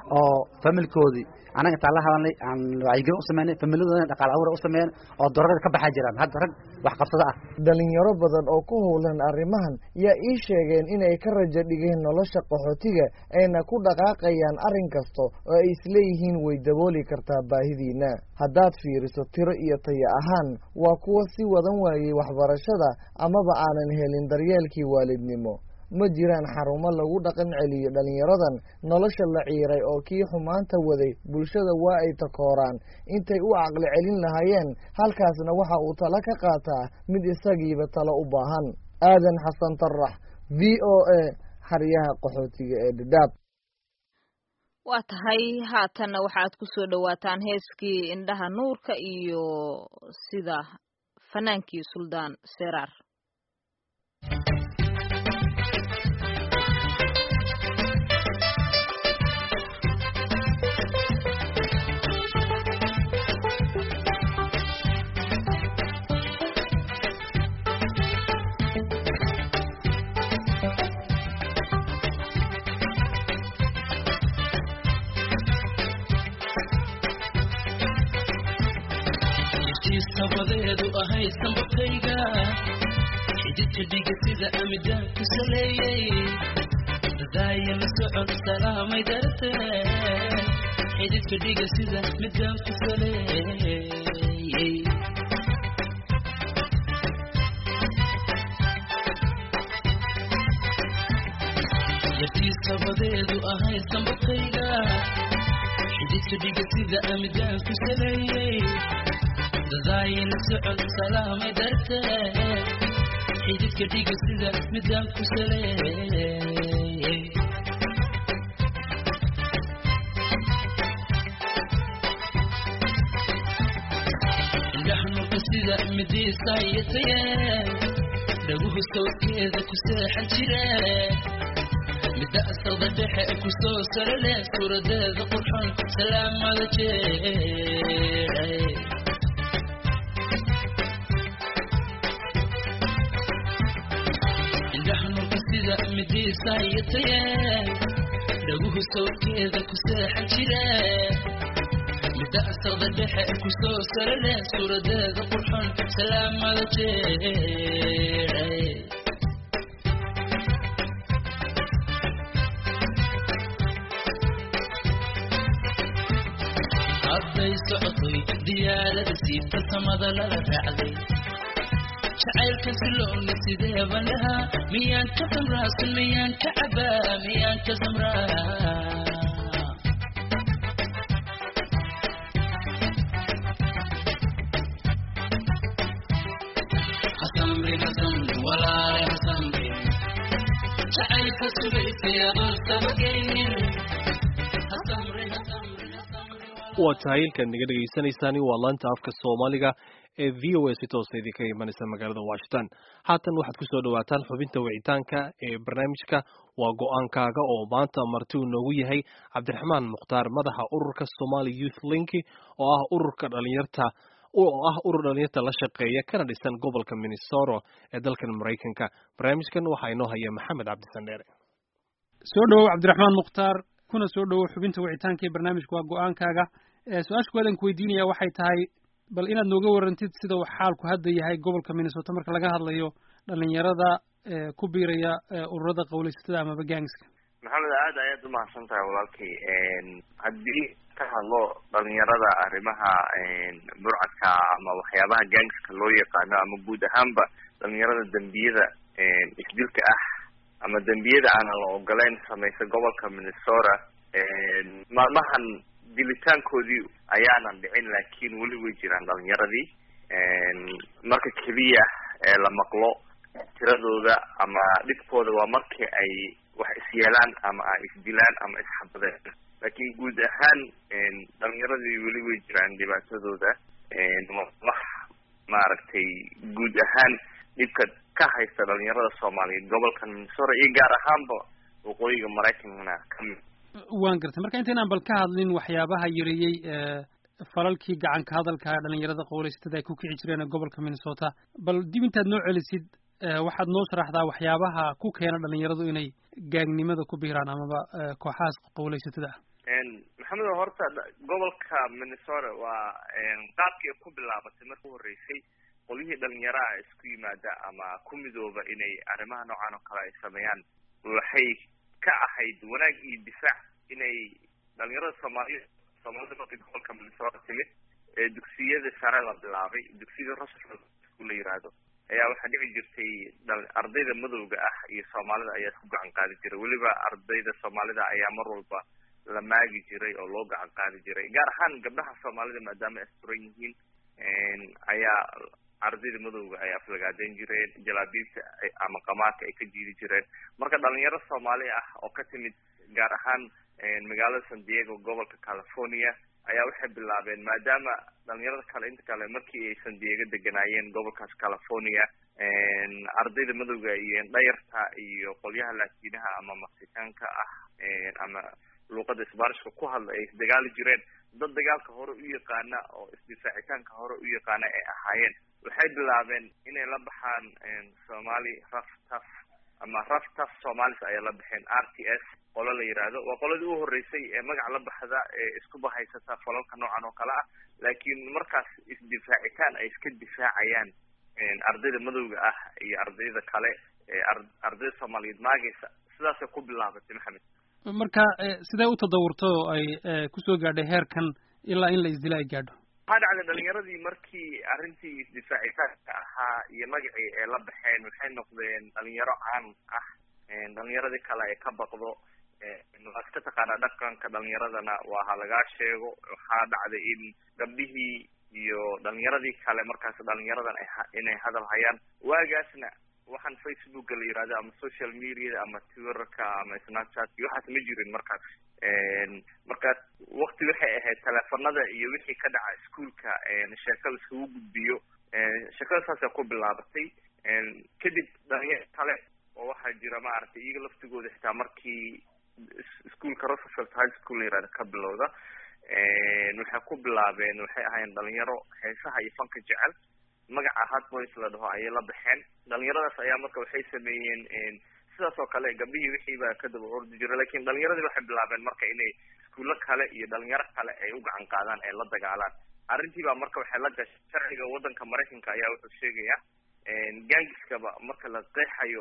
oo familkoodii anaga intaan la hadalnay aan wacyigelin u sameynay familiyadoodana dhaqaal abuur u sameeyeen oo doorada ka baxaa jiraan hadda rag wax qabsada ah dhalinyaro badan oo ku howlan arrimahan yaa ii sheegeen inay ka rajo dhigeen nolosha qaxootiga ayna ku dhaqaaqayaan arrin kasta oo ay isleeyihiin way dabooli kartaa baahidiina haddaad fiiriso tiro iyo taya ahaan waa kuwa si wadan waayey waxbarashada amaba aanan helin daryeelkii waalidnimo ma jiraan xarumo lagu dhaqan celiyo dhalinyaradan nolosha la ciiray oo kii xumaanta waday bulshada waa ay takooraan intay u caqli celin lahaayeen halkaasna waxa uu talo ka qaataa mid isagiiba talo u baahan aadan xasan tarax v o a xaryaha qaxootiga ee dhadhaab waa tahay haatanna waxaad ku soo dhowaataan heeskii indhaha nuurka iyo sida fanaankii suldaan seraar sabadeedu ahay sambabkayga xididka dhiga sida amidaan ku saleeyey dadaaya la socod salaamay dartee xididka dhiga sida midaan ku saleeyey yartii sabadeedu ahay sambabkayga xididka dhiga sida amidaan ku saleeyey dadaayina socod salaamay dartee xididka dhiga sida midaan ku saleeyey indhaxnuka sida midiisaayataye dhaguhu sawdkeeda ku seexan jire midda asaqda dhexe ku soo sarale suuradeeda qurxon salaamada jee sida midiisaayataye dhaguhu sawdkeeda ku seexan jire midda asaqda dhexe ku soo sarale suuradeeda qurxon salaamada jee hadday socotoy diyaarada siibta samada lala raacday jacaylka siloona sidee baan dhahaa miyaan ka samraasan miyaan ka cabaa miyaan ka samraa hasamri hasamri walaale hasamri jacaylka sugaysay adoon sabagaynin hasamri hasamri waa tahay ilkaad naga dhegaysanaysaani waa laanta afka soomaaliga ee v o a si toosa idinka imanaysa magaalada washington haatan waxaad kusoo dhawaataan xubinta wicitaanka ee barnaamijka waa go-aankaaga oo maanta marti uu noogu yahay cabdiraxmaan mukhtaar madaxa ururka somali youth linki oo ah ururka dhalinyarta oo ah urur dhalinyarta la shaqeeya kana dhisan gobolka minnesota ee dalkan maraykanka barnaamijkan waxaa inoo haya maxamed cabdisandheere soo dhowow cabdiraxmaan mukhtaar kuna soo dhowow xubinta wicitaanka ee barnaamijka waa go-aankaaga su-aasha kuwaadaan ku weydiinaya waxay tahay bal inaad nooga warantid sida uu xaalku hadda yahay gobolka minnesota marka laga hadlayo dhalinyarada ku biiraya ururada qawlaysatada amaba gangska maxamed aad ayaad umahadsan tahay walaalkay haddii ka hadlo dhalinyarada arrimaha burcadka ama waxyaabaha gangska loo yaqaano ama guud ahaanba dhalinyarada dembiyada isdilka ah ama dembiyada aanan la ogoleyn samaysa gobolka minnesota maalmahan dilitaankoodii ayaanan dhicin laakiin weli way jiraan dhalinyaradii marka keliya ee la maqlo tiradooda ama dhibkooda waa markii ay wax isyeelaan ama ay isdilaan ama isxabadeen laakiin guud ahaan dhalinyaradii weli way jiraan dhibaatadooda wax maaragtay guud ahaan dhibka ka haysta dhalinyarada soomaaliyeed gobolkan minnesota iyo gaar ahaanba waqooyiga maraykankana kamid waan gartay marka intaynaan bal ka hadlin waxyaabaha yareeyey falalkii gacanka hadalka dhalinyarada qowlaysatada ay ku kici jireen gobolka minnesota bal dib intaad noo celisid waxaad noo sharaxdaa waxyaabaha ku keena dhalinyaradu inay gaagnimada ku biiraan amaba kooxahaas qowlaysatada ah maxamed horta gobolka minnesota waa qaabkii ay ku bilaabatay markii uhoreysay qolyihii dhalinyaraha isku yimaada ama ku midooba inay arrimaha noocan oo kale ay sameeyaan waxay ka ahayd wanaag iyo difaac inay dhalinyarada soomaaliya soomaalida markii gobolka minnesota timid ee dugsiyada sare la bilaabay dugsiyada russell la yiraahdo ayaa waxaa dhici jirtay ardayda madowga ah iyo soomaalida ayaa isku gacan qaadi jiray weliba ardayda soomaalida ayaa mar walba la maagi jiray oo loo gacan qaadi jiray gaar ahaan gabdhaha soomaalida maadaama ay suran yihiin ayaa ardayda madowga ay aflagaadeyn jireen jalaabiibta ama qamaarka ay ka jiidi jireen marka dhalinyaro soomaali ah oo ka timid gaar ahaan magaalada san diego gobolka california ayaa waxay bilaabeen maadaama dhalinyarada kale inta kale markii ay san diego deganaayeen gobolkaas california ardayda madowga iyo dhayarta iyo qolyaha laatiinaha ama mexicaanka ah ama luuqada isbaanishka ku hadla ay isdagaali jireen dad dagaalka hore u yaqaana oo isdifaacitaanka hore u yaqaana ay ahaayeen waxay bilaabeen inay la baxaan somali raf taf ama raf taf somalis ayay la baxeen r t s qolo la yiraahdo waa qoladii u horeysay ee magac la baxda ee isku bahaysata falalka noocan oo kale ah laakiin markaas isdifaacitaan ay iska difaacayaan ardayda madowga ah iyo ardayda kale ee ardayda soomaaliyeed maagaysa sidaasay ku bilaabatay maxamed marka sidee u tadawurtay oo ay kusoo gaadhay heerkan ilaa in la isdila ay gaadho waxaa dhacday dhalinyaradii markii arrintii isdifaacitaanka ahaa iyo magacii ay la baxeen waxay noqdeen dhalinyaro caan ah dhalinyaradii kale ay ka baqdo waa iska taqaanaa dhaqanka dhalinyaradana waa ha lagaa sheego waxaa dhacday in gabdhihii iyo dhalinyaradii kale markaas dhalinyaradan ay inay hadal hayaan waagaasna waxaan facebooka la yirahdo ama social media ama twitterka ama snapchat iyo waxaas ma jirin markaas markaas wakti waxay ahayd teleefanada iyo wixii ka dhaca iskuolka sheekada isugu gudbiyo sheekada saasay ku bilaabatay kadib dhalinyaro kale oo waxaa jira maaragtay iyaga laftigooda xitaa markii iskuolka roosevelt high school la yirahdo ka bilowda waxay ku bilaabeen waxay ahaayeen dhalinyaro heesaha iyo fanka jecel magaca hard boys la dhaho ayay la baxeen dhalinyaradaas ayaa marka waxay sameeyeen sidaas oo kale gabdhihii wixii baa ka daba ordi jira lakin dhalinyaradii waxay bilaabeen marka inay iskuulo kale iyo dhalinyaro kale ay u gacan qaadaan ay la dagaalaan arrintii baa marka waxay la gashay sharciga waddanka maraykanka ayaa wuxuu sheegaya gangiskaba marka la qeexayo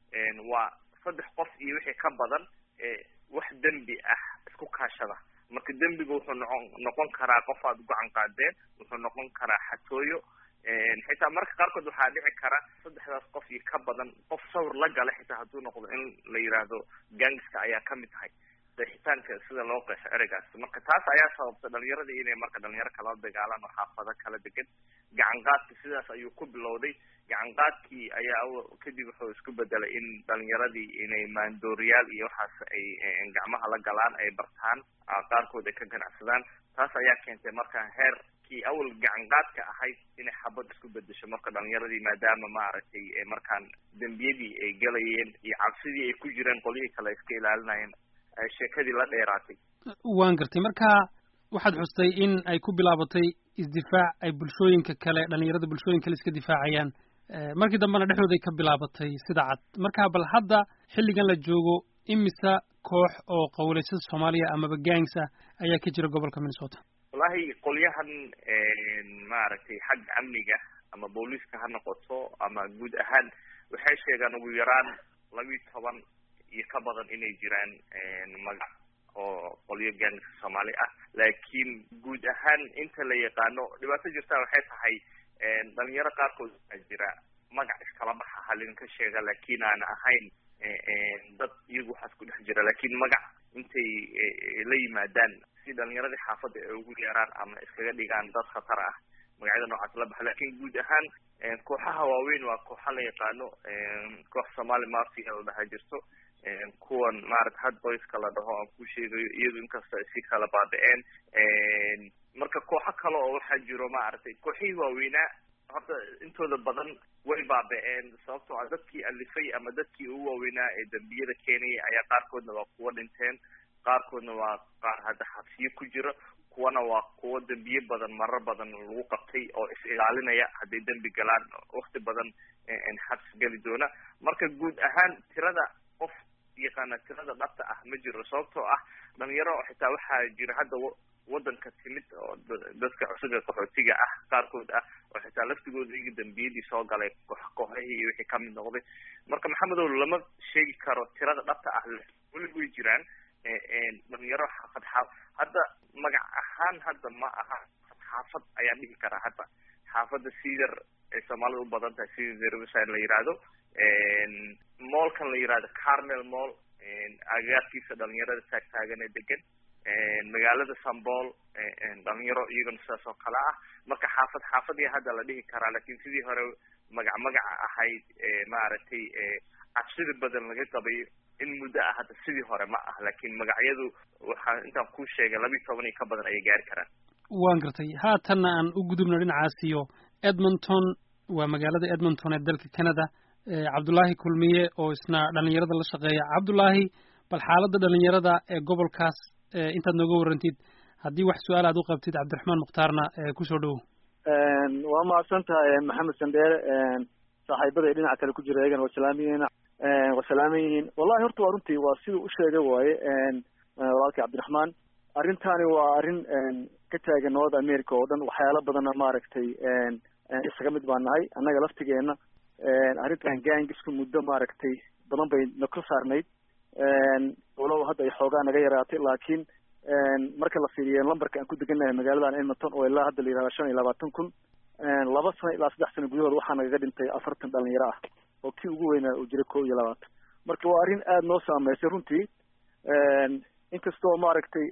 waa saddex qof iyo wixii ka badan wax dembi ah isku kaashada marka dembiga wuxuu noqon noqon karaa qof aad ugacan qaadeen wuxuu noqon karaa xatooyo xitaa marka qaarkood waxaa dhici kara saddexdaas qof iyo ka badan qof sawir la gala xitaa hadduu noqdo in la yiraahdo gangiska ayaa kamid tahay qeexitaanka sida loo qeexo ereygaas marka taas ayaa sababta dhalinyaradii inay marka dhalinyaro kala dagaalaan oo xaafado kala degan gacan qaadki sidaas ayuu ku bilowday gacan qaadkii ayaa kadib wuxuu isku bedelay in dhalinyaradii inay maandooriyaal iyo waxaas ay gacmaha la galaan ay bartaan qaarkood ay ka ganacsadaan taas ayaa keentay marka heer kii awal gacan qaadka ahayd inay xabad isku bedesho marka dhalinyaradii maadaama maaragtay markaan dembiyadii ay galayeen iyo cabsidii ay ku jireen qolyihii kale iska ilaalinayeen sheekadii la dheeraatay waan gartay marka waxaad xustay in ay ku bilaabatay isdifaac ay bulshooyinka kale dhalinyarada bulshooyin kale iska difaacayaan markii dambena dhexdooday ka bilaabatay sida cad marka bal hadda xilligan la joogo imisa koox oo qawleysada soomaaliya amaba gangs ah ayaa ka jira gobolka minnesota wallahi qolyahan maaragtay xagga amniga ama booliiska ha noqoto ama guud ahaan waxay sheegaan ugu yaraan labiyi toban iyo ka badan inay jiraan magac oo qolyo gangiska soomaali ah laakiin guud ahaan inta la yaqaano dhibaato jirtaa waxay tahay dhalinyaro qaarkood waxaa jira magac iskala baxa halin ka sheega laakiin aan ahayn dad iyagu waxaas ku dhex jira laakiin magac intay la yimaadaan si dhalinyaradii xaafadda ay ugu yeeraan ama iskaga dhigaan dad khatar ah magacyada noocaas la baxa lakin guud ahaan kooxaha waaweyn waa kooxa la yaqaano koox somali mafia la dhaha jirto kuwan maarata hard boyska la dhaho aan ku sheegayo iyadu inkasta ay si kala baaba-een marka kooxo kale oo waxaa jiro maaragtay kooxihii waaweynaa horta intooda badan way baaba-een sababtoo ah dadkii alifay ama dadkii ugu waaweynaa ee dambiyada keenaya ayaa qaarkoodna waa kuwa dhinteen qaarkoodna waa qaar hadda xabsiyo ku jira kuwana waa kuwo dembiye badan marar badan lagu qabtay oo is ilaalinaya hadday dembi galaan wakti badan xabsi geli doona marka guud ahaan tirada qof yaqaana tirada dhabta ah ma jiro sababtoo ah dhalinyaro xitaa waxaa jira hadda wadanka timid oo dadka cusub ee qaxootiga ah qaarkood ah oo xitaa laftigooda iga dambiyadii soo galay kooxihii iyo wixii kamid noqday marka maxamedow lama sheegi karo tirada dhabta ah weli way jiraan dhalinyaro xaafad xaaf hadda magac ahaan hadda ma aha xaafad ayaan dhihi karaa hadda xaafadda cedar ay soomaalida u badan tahay cedar riverside la yihahdo moolkan la yihahdo carmel moll agagaarkiisa dhalinyarada taagtaagan ee degan magaalada sambol dhalinyaro iyagana sidaas oo kale ah marka xaafad xaafadii hadda la dhihi karaa lakin sidii hore magac magaca ahayd maaragtay cabsida badan laga qabay in muddo ah hadda sidii hore ma ah lakin magacyadu waxaa intaan kuu sheegay labiiyi toban iyo ka badan ayay gaari karaan waan gartay haatanna aan u gudubno dhinacaasiyo edmonton waa magaalada edmonton ee dalka canada cabdullaahi kulmiye oo isna dhalinyarada la shaqeeya cabdullaahi bal xaaladda dhalinyarada ee gobolkaas intaad nooga warrantid haddii wax su-aal aad u qabtid cabdiraxmaan mukhtaarna kusoo dhowow waa mahadsan tahay maxamed sandheere saaxiibada ee dhinaca kale ku jira iyagana waa salaamayeen waa salaaman yihiin wallahi horta waa runtii waa siduu u sheegay waaye walaalkii cabdiraxmaan arrintani waa arrin ka taagan north america oo dhan waxyaalo badanna maaragtay isaga mid baan nahay annaga laftigeena arrintan gangisku muddo maaragtay badan bay na kor saarnayd walow hadda ay xoogaa naga yaraatay laakiin marka la fiiriyo lambarka aan ku degannahay magaaladan edmonton oo ilaa hadda la yihahda shan iyo labaatan kun laba sano ilaa saddex sano gudahood waxaa nagaga dhintay afartan dhalinyaro ah oo kii ugu weynaa uu jiray kow iyo labaatan marka waa arrin aada noo saameysay runtii inkastoo maaragtay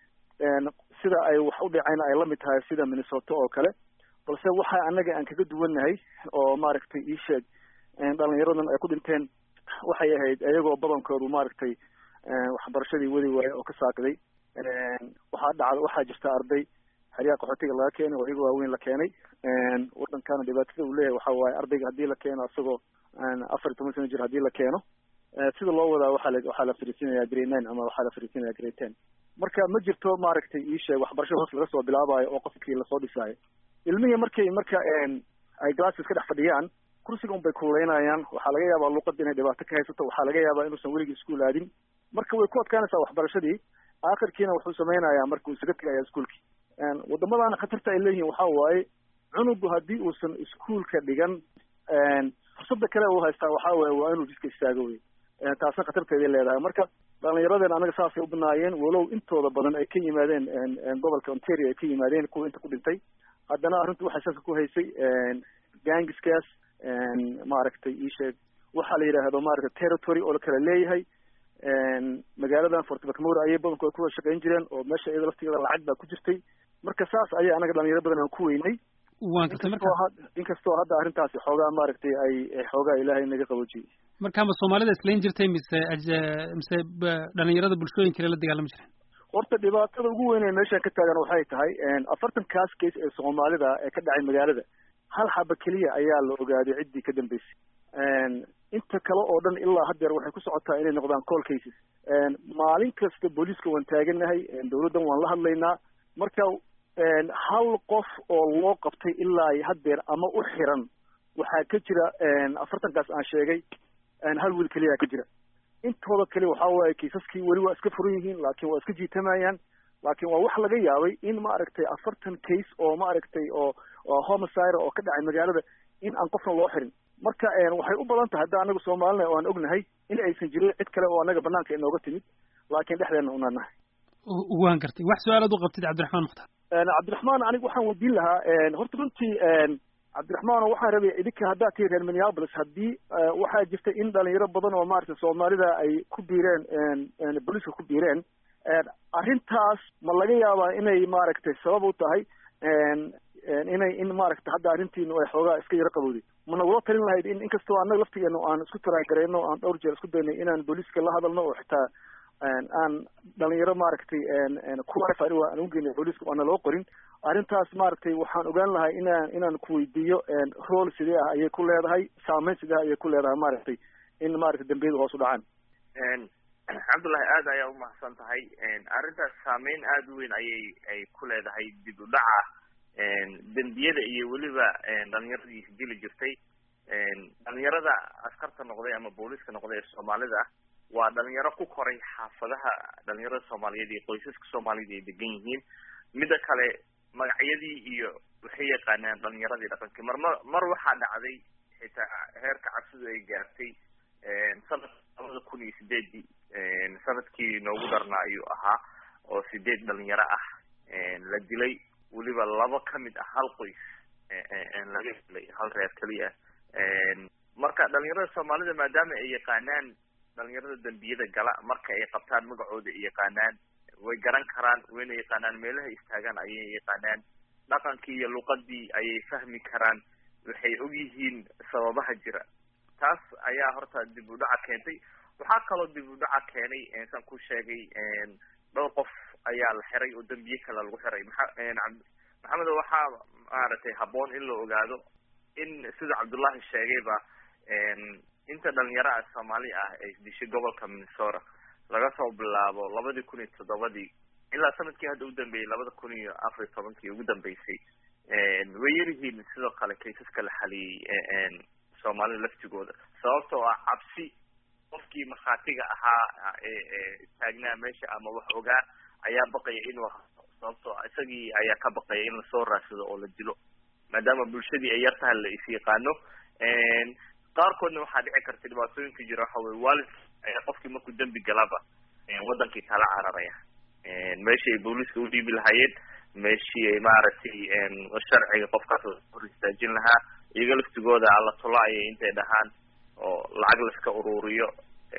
sida ay wax u dhaceen ay lamid tahay sida minnesota oo kale balse waxa annaga aan kaga duwannahay oo maaragtay ii sheeg dhalinyaradan ay ku dhinteen waxay ahayd iyagoo badankoodu maaragtay waxbarashadii wadi waaye oo ka saaqday waxaa dhacda waxaa jirta arday xeryaha qaxootiga laga keenay oo iyaga waaweyn la keenay wadankana dhibaatada uu leeyahay waxa waaye ardayga haddii la keeno isagoo afar iyo toban sano jir haddii la keeno sida loo wadaa waxaa la waxaa la fariisinaya grade nine ama waxaa la fariisinaya grade ten marka ma jirto maaragtay ii sheeg waxbarashada hoos laga soo bilaabayo oo qofkii lasoo dhisaayo ilmihii markay marka ay glasses ka dhex fadhiyaan kursiga un bay kuleynayaan waxaa laga yaabaa luuqada inay dhibaato ka haysato waxaa laga yaabaa inuusan weligii iskuol aadin marka way ku adkaanaysaa waxbarashadii aakhirkiina wuxuu samaynayaa marka uu isaga tegaya iskuolkii wadamadaana khatarta ay leeyihiin waxaa waaye cunugu haddii uusan iskuolka dhigan fursada kale uu haystaa waxaa waaye waa inuu jiska istaago wey taasna khatarteeday leedahay marka dhalinyaradeen anaga saasay u banaayeen walow intooda badan ay ka yimaadeen gobolka ontario ay ka yimaadeen kuwa inta ku dhintay haddana arrintu waxay saska ku haysay gangiskaas maaragtay ii sheeg waxaa la yidhaahdo maaragtay territory oo la kala leeyahay magaaladan fort macmur ayay badankooda kuwada shaqayn jireen oo meesha iyada laftigeeda lacag baa ku jirtay marka saas ayay anaga dhalinyaro badan aan ku weynay waan gartay marka inkastoo hadda arrintaasi xoogaa maaragtay ay xoogaa ilaahay naga qaboojiyey markaama soomaalida islayn jirtay mise mise dhalinyarada bulshooyin kale la dagaalami jireen horta dhibaatada ugu weyn ee meeshaan ka taagan waxay tahay afartan kaas case ee soomaalida ee ka dhacay magaalada hal xaba keliya ayaa la ogaaday ciddii ka dambeysay inta kale oo dhan ilaa haddeer waxay ku socotaa inay noqdaan call cases maalin kasta booliiska waan taaganahay dawladdan waan la hadlaynaa marka hal qof oo loo qabtay ilaa haddeer ama u xiran waxaa ka jira afartankaas aan sheegay hal wiil keliya ka jira intooda kale waxaa waaye kiisaskii weli waa iska furan yihiin laakiin waa iska jiitamayaan laakiin waa wax laga yaabay in maaragtay afartan case oo maaragtay oo oo homicide oo ka dhacay magaalada in aan qofna loo xirin marka waxay u badan tahay hadda anaga soomaalina oo aan ognahay in aysan jirin cid kale oo anaga banaanka inooga timid laakiin dhexdeena unaan nahay waan gartay wax su-aalaad u qabtid cabdiraxmaan mukhtaar cabdiraxmaan aniga waxaan weydiin lahaa horta runtii cabdiraxmaan waxaan rabay idinka haddaad tihi reer minneapolis haddii waxaa jirta in dhalinyaro badan oo maaragtay soomaalida ay ku biireen booliiska ku biireen arrintaas ma laga yaabaa inay maaragtay sabab u tahay inay in maaragtay hadda arrintiinu ay xoogaa iska yaro qabowday ma nagula talin lahayd in inkastoo annaga laftigeenu aan isku taraagareyno aan dhowr jeer isku daynay inaan booliiska la hadalno oo xitaa aan dhalinyaro maaragtay kuwafar aan ugeyna booliiska aana loo qorin arrintaas maaragtay waxaan ogaan lahay inaan inaan kuweydiiyo rool sidee ah ayay ku leedahay saameyn sidee ah ayay ku leedahay maaragtay in maaragtay dambiyada hoos u dhacaan cabdullahi aad ayaa umahadsan tahay arrintaas saameyn aada u weyn ayay ay ku leedahay dib u dhaca dembiyada iyo weliba dhalinyaradii isdili jirtay dhalinyarada askarta noqday ama booliiska noqday ee soomaalida waa dhalinyaro ku koray xaafadaha dhalinyarada soomaaliyeed iyo qoysaska soomaaliyed ay degan yihiin midda kale magacyadii iyo waxay yaqaanaan dhalinyaradii dhaqankii mar mar mar waxaa dhacday xitaa heerka cabsidu ay gaartay sanadka labada kun iyo sideedii sanadkii noogu darnaa ayuu ahaa oo sideed dhalinyaro ah la dilay weliba laba kamid ah hal qoys laga dilay hal reer keliya marka dhalinyarada soomaalida maadaama ay yaqaanaan dhalinyarada dembiyada gala marka ay qabtaan magacooda ay yaqaanaan way garan karaan wayna yaqaanaan meelaha istaagaan ayay yaqaanaan dhaqankii iyo luqadii ayay fahmi karaan waxay og yihiin sababaha jira taas ayaa horta dib u dhaca keentay waxaa kaloo dib u dhaca keenay san ku sheegay dhowr qof ayaa la xiray oo dembiye kale lagu xiray maa maxamed waxaa maaragtay habboon in la ogaado in sida cabdullahi sheegayba inta dhalinyaro ah soomaali ah ay dishay gobolka minnesota laga soo bilaabo labadii kun iyo toddobadii ilaa sanadkii hadda udambeeyey labada kun iyo afar iyo tobankii ugu dambeysay way yaryihiin sidoo kale kaysaska la xaliyey soomaalida laftigooda sababtoo ah cabsi qofkii markhaatiga ahaa ee istaagnaa meesha ama wax ogaa ayaa baqaya inuu sababtoo ah isagii ayaa ka baqaya in lasoo raadsado oo la dilo maadaama bulshadii ay yar tahay la is yaqaano qaarkoodna waxaa dhici karta dhibaatooyinka jira waxa weye waalidka ayaa qofkii markuu dembi galaba wadankii kala cararaya meeshii ay booliiska u dhiibi lahaayeen meeshii ay maaragtay sharciga qofkaas hor istaajin lahaa iyaga laftigooda alla tolaaya intay dhahaan oo lacag laiska ururiyo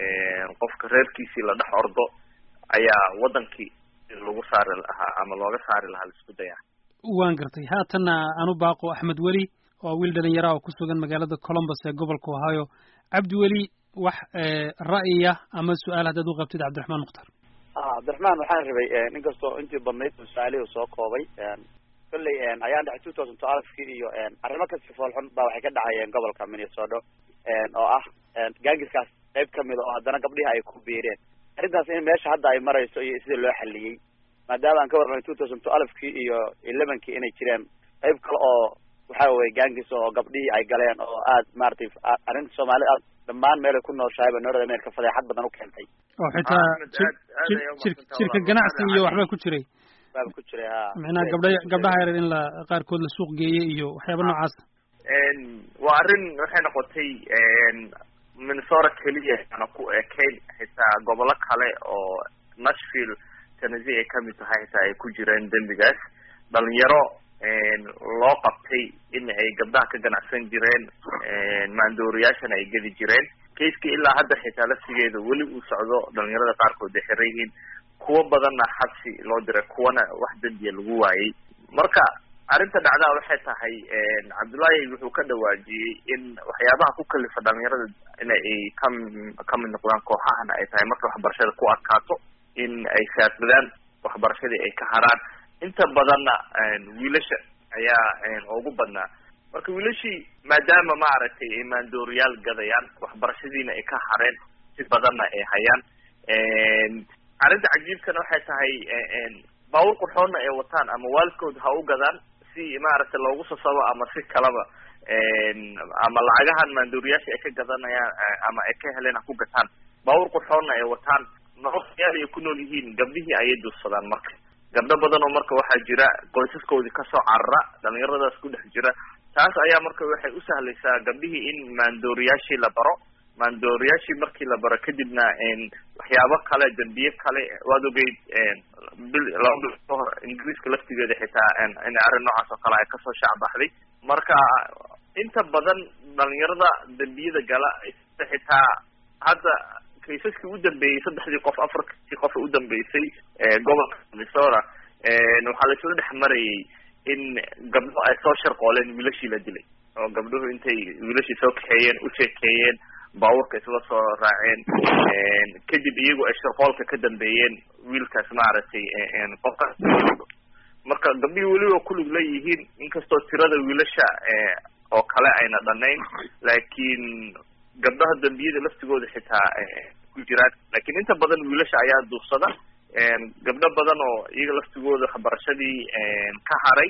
qofka reerkiisii la dhex ordo ayaa wadankii lagu saari lahaa ama looga saari lahaa laisku dayaa waan gartay haatanna anu baaqo axmed weli oo wiil dhalinyara oo ku sugan magaalada columbus ee gobolka ohio cabdi weli wax ra'yiya ama su-aal haddaad u qabtid cabdiraxmaan mukhtar cabdiraxmaan waxaan rabay inkastoo intii badnayd su-aalihii soo koobay kolley ayaan dhexay two thousand twelvekii iyo arrimo kasi foolxun baa waxay ka dhacayeen gobolka minnesota oo ah gaangiskaas qayb kamida oo haddana gabdhihi ay ku biireen arrintaas in meesha hadda ay marayso iyo sida loo xaliyey maadaama aan ka warranay two thousand twelvekii iyo elevenkii inay jireen qayb kale oo waxa weye gaangis oo gabdhihii ay galeen oo aad maratay arrinta soomaali aad dhammaan meelay ku nooshaayba north america fadeexad badan u keentay oo xitaa jirka ganacsi iyo waxbaa ku jiray baaba ku jiray ha macnaha gabdha gabdhaha yareer in la qaarkood la suuq geeyey iyo waxyaaba noocaas waa arrin waxay noqotay minnesota keliya ana ku ekayn xitaa gobolo kale oo nashville tennessee ay kamid tahay xitaa ay ku jireen dembigaas dhalinyaro loo qabtay in ay gabdhaha ka ganacsan jireen maandooriyaashana ay geli jireen kaiskii ilaa hadda xitaa laftigeeda weli uu socdo dhalinyarada qaarkood ay xiran yihiin kuwo badanna xabsi loo diray kuwana wax dembiya lagu waayey marka arrinta dhacdaa waxay tahay cabdullaahi wuxuu ka dhawaajiyey in waxyaabaha ku kalifa dhalinyarada in ay ka kamid noqdaan kooxahana ay tahay marka waxbarashada ku adkaato in ay saadsadaan waxbarashadii ay ka haraan inta badanna wiilasha ayaa ugu badnaa marka wiilashii maadaama maaragtay ay maandooriyaal gadayaan waxbarashadiina ay ka hareen si badanna ay hayaan arrinta cajiibkana waxay tahay baabuur qurxoonna ay wataan ama waalidkood ha u gadaan si maaragtay loogu sasabo ama si kalaba ama lacagahan maandooriyaasha ay ka gadanayaan ama ay ka heleen ha ku gataan baabuur qurxoonna ay wataan nololyaal ay ku nool yihiin gabdhihii ayay duursadaan marka gabdho badan oo marka waxaa jira qoysaskoodii kasoo carara dhalinyaradaas ku dhex jira taas ayaa marka waxay u sahlaysaa gabdhihii in maandooriyaashii la baro maandooriyaashii markii la baro kadibna waxyaabo kale dembiye kale waad ogeyd bil laba bil ka hor ingiriiska laftigeeda xitaa in arrin noocaas oo kale ay kasoo shaacbaxday marka inta badan dhalinyarada dembiyada gala xitaa hadda kaysaskii u dambeeyey saddexdii qof afarkii qof u dambeysay gobolka minnesota waxaa laisla dhex marayay in gabdho ay soo sharqooleen wiilashii la dilay oo gabdhuhu intay wiilashii soo kaxeeyeen u sheekeeyeen baabuurka isla soo raaceen kadib iyagu ay sharqoolka ka dambeeyeen wiilkaas maaragtay qofkaas marka gabdhihii weliba kulug leeyihiin inkastoo tirada wiilasha oo kale ayna dhanayn laakiin gabdhaha dambiyada laftigooda xitaa ku jiraan lakin inta badan wiilasha ayaa duursada gabdho badan oo iyaga laftigooda waxbarashadii ka haray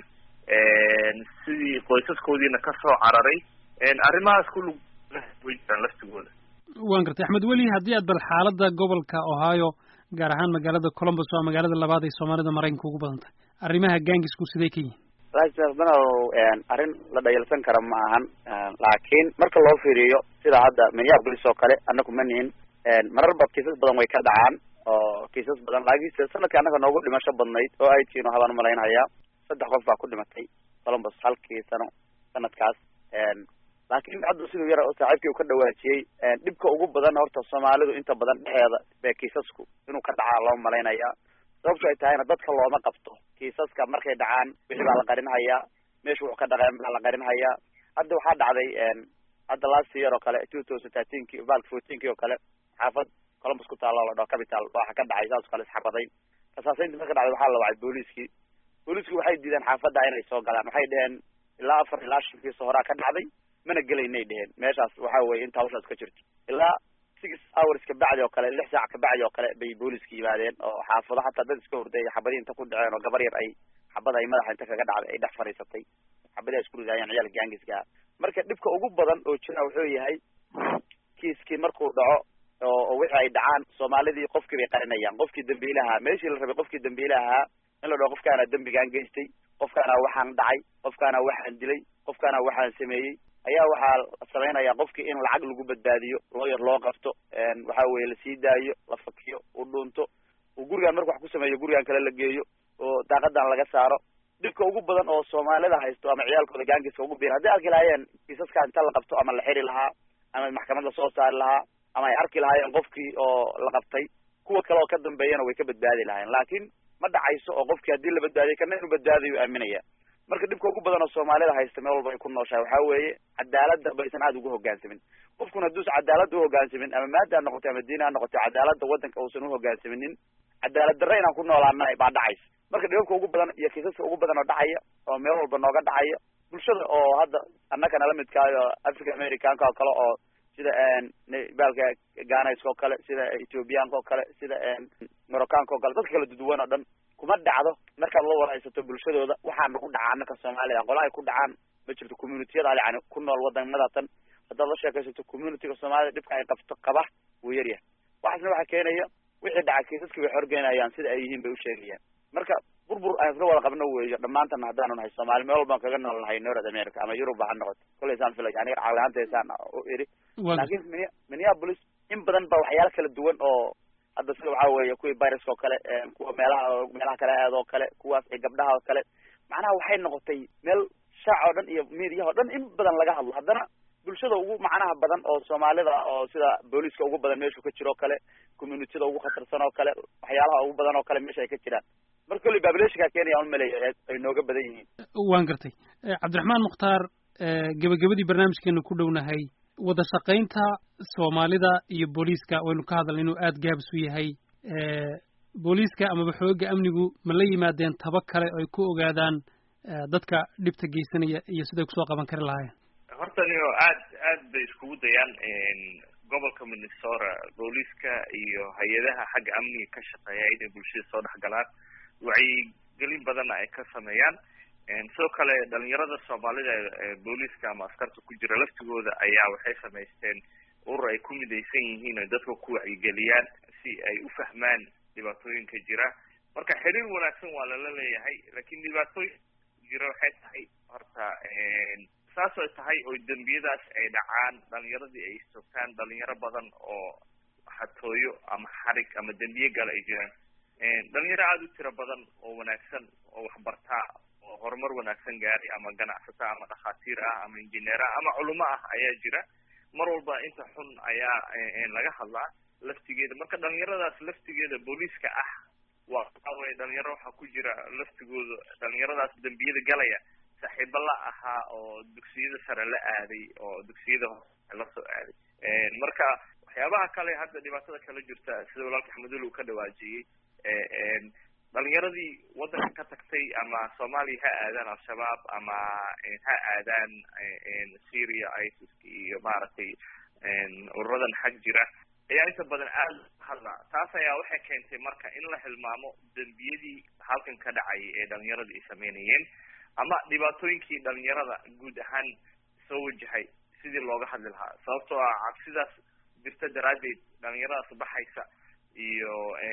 sidii qoysaskoodiina kasoo cararay arrimahaas kulug way jiraan laftigooda waan gartay axmed weli haddii aad bal xaaladda gobolka ohio gaar ahaan magaalada columbus waa magaalada labaad ay soomaalida maraykanka ugu badan tahay arrimaha gaangisku sidee ka yihiin banow arrin la dhayalsan kara ma ahan laakiin marka loo fiiriyo sida hadda minneapolis oo kale annagu ma nihin marar bad kiisas badan way ka dhacaan oo kiisas badan laakiinse sanadka annaga noogu dhimasho badnayd oo ay tiino habaan umalaynhayaa saddex qof baa ku dhimatay columbus halkii sano sanadkaas laakiin hadda siduu yar saaxiibkii uu ka dhawaajiyey dhibka ugu badan horta soomaalidu inta badan dhexeeda bee kiisasku inuu ka dhacaa loo malaynayaa sababto ay tahayna dadka looma qabto kiisaska markay dhacaan wixii baa la qarinhayaa meesha wuxuu ka dhaqeen baa la qarinhayaa hadda waxaa dhacday hadda last year oo kale two thousand thirteenki balka fourteenki oo kale xaafad columbus ku taalla oo la dhaho capital waxa ka dhacay saas oo kale isxabaday kasaasaynta marka dhacday waxaa la wacay booliiskii booliiskii waxay diideen xaafadda inay soo galaan waxay dheheen ilaa afar ilaa shan kiis horaa ka dhacday mana gelaynay dheheen meeshaas waxa weye inta hawshaas ka jirto ilaa six hours kabacdi oo kale lix saac kabacdi oo kale bay booliiska yimaadeen oo xaafado hataa dad iska horday xabadii inta ku dhaceen oo gabar yar ay xabad ay madaxa inta kaga dhacday ay dhex fadhiisatay xabadii ay isku ridaayeen ciyaalka gaangiska marka dhibka ugu badan oo jira wuxuu yahay kiiskii markuu dhaco oo wixii ay dhacaan soomaalidii qofkii bay qarinayaan qofkii dambiilahaa meeshii la rabay qofkii dambiilahaa in la dhaho qofkaana dembigaan geystay qofkaana waxaan dhacay qofkaana waxaan dilay qofkaana waxaan sameeyey ayaa waxaa samaynaya qofkii in lacag lagu badbaadiyo looyar loo qabto waxa weye lasii daayo la fakiyo u dhunto uu gurigaan marku wax ku sameeyo gurigaan kale la geeyo oo daaqadan laga saaro dhibka ugu badan oo soomaalida haysto ama ciyaalkooda gaangiska ugu biir hadday arki lahaayeen kiisaskaa inta la qabto ama la xiri lahaa ama maxkamad lasoo saari lahaa ama ay arki lahaayeen qofkii oo la qabtay kuwa kale oo ka dambeeyana way ka badbaadi lahaayeen laakiin ma dhacayso oo qofkii haddii la badbaadiyay kana inuu badbaadayo aaminaya marka dhibka ugu badan oo soomaalida haysta meel walba ay ku nooshahay waxaa weeye cadaaladda baysan aada ugu hogaansamin qofkuna hadduusan cadaaladda uhogaansamin ama maada ha noqoto ama diin ha noqoto cadaaladda waddanka uusan uhogaansaminin cadaalad darre inaan ku noolaana baa dhacaysa marka dhibabka ugu badan iyo kiisaska ugu badan oo dhacaya oo meel walba nooga dhacaya bulshada oo hadda annaka nala midkaayo africa americanka oo kale oo sida baalka ganayska oo kale sida ethiopianka oo kale sida moroccanka oo kale dadka kala duduwan oo dhan kuma dhacdo markaad la waraysato bulshadooda waxaana ku dhacaa annaka soomaalida qola ay ku dhacaan ma jirto communitiyada yani ku nool wadamada tan haddaad la sheekaysato communityga soomaalida dhibka ay qabto qaba wuu yaryahay waxaasna waxaa keenaya wixii dhaca kiisaskii bay xorgeynayaan sida ay yihiin bay usheegayaan marka burbur aan isla wada qabno weeyo dhammaantana haddaanu nahay soomaali meel walbaan kaga nool nahay north america ama europe ha noqoto koleysaan filay aniga caqliahaantaysaan u iri laakiin minneapolis in badan ba waxyaala kala duwan oo hadda sida waxaa weeye kuwii viruska oo kale kuwa meelaha meelaha kale aad oo kale kuwaas ee gabdhaha oo kale macnaha waxay noqotay meel shaac oo dhan iyo mediaha o dhan in badan laga hadlo haddana bulshada ugu macnaha badan oo soomaalida oo sida booliiska ugu badan meeshuu ka jiro o kale communitida ugu khatarsan oo kale waxyaalaha ugu badan oo kale meesha ay ka jiraan marka kolley babilationka kenya un maleeya ay nooga badan yihiin waan gartay cabdiraxmaan mukhtaar gebagabadii barnaamijkeenu ku dhownahay wada shaqaynta soomaalida iyo booliiska waynu ka hadalna inuu aada gaabis u yahay booliiska amaba xooga amnigu ma la yimaadeen taba kale oo ay ku ogaadaan dadka dhibta geysanaya iyo siday kusoo qaban kari lahaayeen horta nio aad aad bay iskugu dayaan gobolka minnesota booliiska iyo hay-adaha xagga amniga ka shaqeeya inay bulshada soo dhex galaan wacyigelin badanna ay ka sameeyaan sidoo kale dhalinyarada soomaalida ee booliiska ama askarta ku jira laftigooda ayaa waxay samaysteen urur ay ku midaysan yihiin oy dadka ku wacyigeliyaan si ay u fahmaan dhibaatooyinka jira marka xiriir wanaagsan waa lala leeyahay lakin dhibaatooyin jira waxay tahay horta saas ay tahay oo dembiyadaas ay dhacaan dhalinyaradii ay istoogtaan dhalinyaro badan oo xatooyo ama xarig ama dembiye gala ay jiraan dhalinyaro aada u tiro badan oo wanaagsan oo waxbartaa oo horumar wanaagsan gaari ama ganacsata ama dhakhaatiir ah ama injineer ah ama culimo ah ayaa jira mar walba inta xun ayaa laga hadlaa laftigeeda marka dhalinyaradaas laftigeeda booliiska ah waa waxaweye dhalinyaro waxaa ku jira laftigooda dhalinyaradaas dembiyada galaya saaxiibo la ahaa oo dugsiyada sare la aaday oo dugsiyada hoose la soo aaday marka waxyaabaha kale hadda dhibaatada kala jirta sida walaalka axmedul uu ka dhawaajiyey dhalinyaradii waddanka ka tagtay ama soomaaliya ha aadaan al-shabaab ama ha aadaan syria isis iyo maaragtay ururadan xag jira ayaa inta badan aada hadlaa taas ayaa waxay keentay marka in la hilmaamo dembiyadii halkan ka dhacayay ee dhalinyarada ay sameynayeen ama dhibaatooyinkii dhalinyarada guud ahaan soo wajahay sidii looga hadli lahaa sababtoo ah cabsidaas jirta daraaddeed dhalinyaradaas baxaysa iyo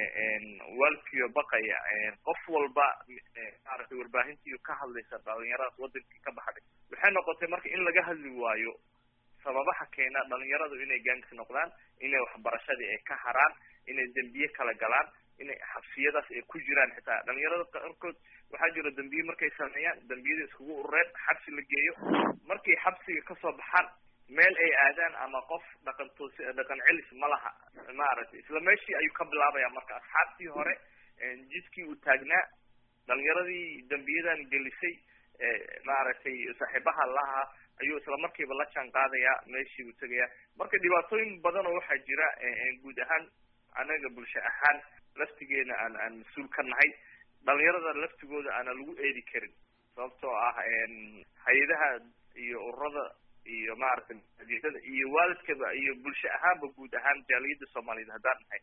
waalkiyo baqaya qof walba maaragtay warbaahintiiyo ka hadlaysa dhalinyaradaas wadankii ka baxday waxay noqotay marka in laga hadli waayo sababaha keena dhalinyaradu inay gangs noqdaan inay waxbarashadii ay ka haraan inay dembiye kala galaan inay xabsiyadaas ay ku jiraan xitaa dhalinyarada qaarkood waxaa jira dembiye markay sameeyaan dembiyada iskugu urureen xabsi la geeyo markay xabsiga kasoo baxaan meel ay aadaan ama qof dhaqan toos dhaqan celis ma laha maaragtay isla meeshii ayuu ka bilaabaya marka asxaabtii hore jidkii uu taagnaa dhalinyaradii dembiyadan gelisay maaragtay saaxiibaha lahaa ayuu isla markiiba la jaan qaadayaa meeshii uu tegayaa marka dhibaatooyin badan oo waxaa jira guud ahaan anaga bulsho ahaan laftigeena aan aan mas-uul ka nahay dhalinyarada laftigooda aana lagu eedi karin sababtoo ah hay-adaha iyo ururada iyo maaragtay adiyada iyo waalidkaba iyo bulsho ahaanba guud ahaan jaaliyada soomaaliyeed haddaan nahay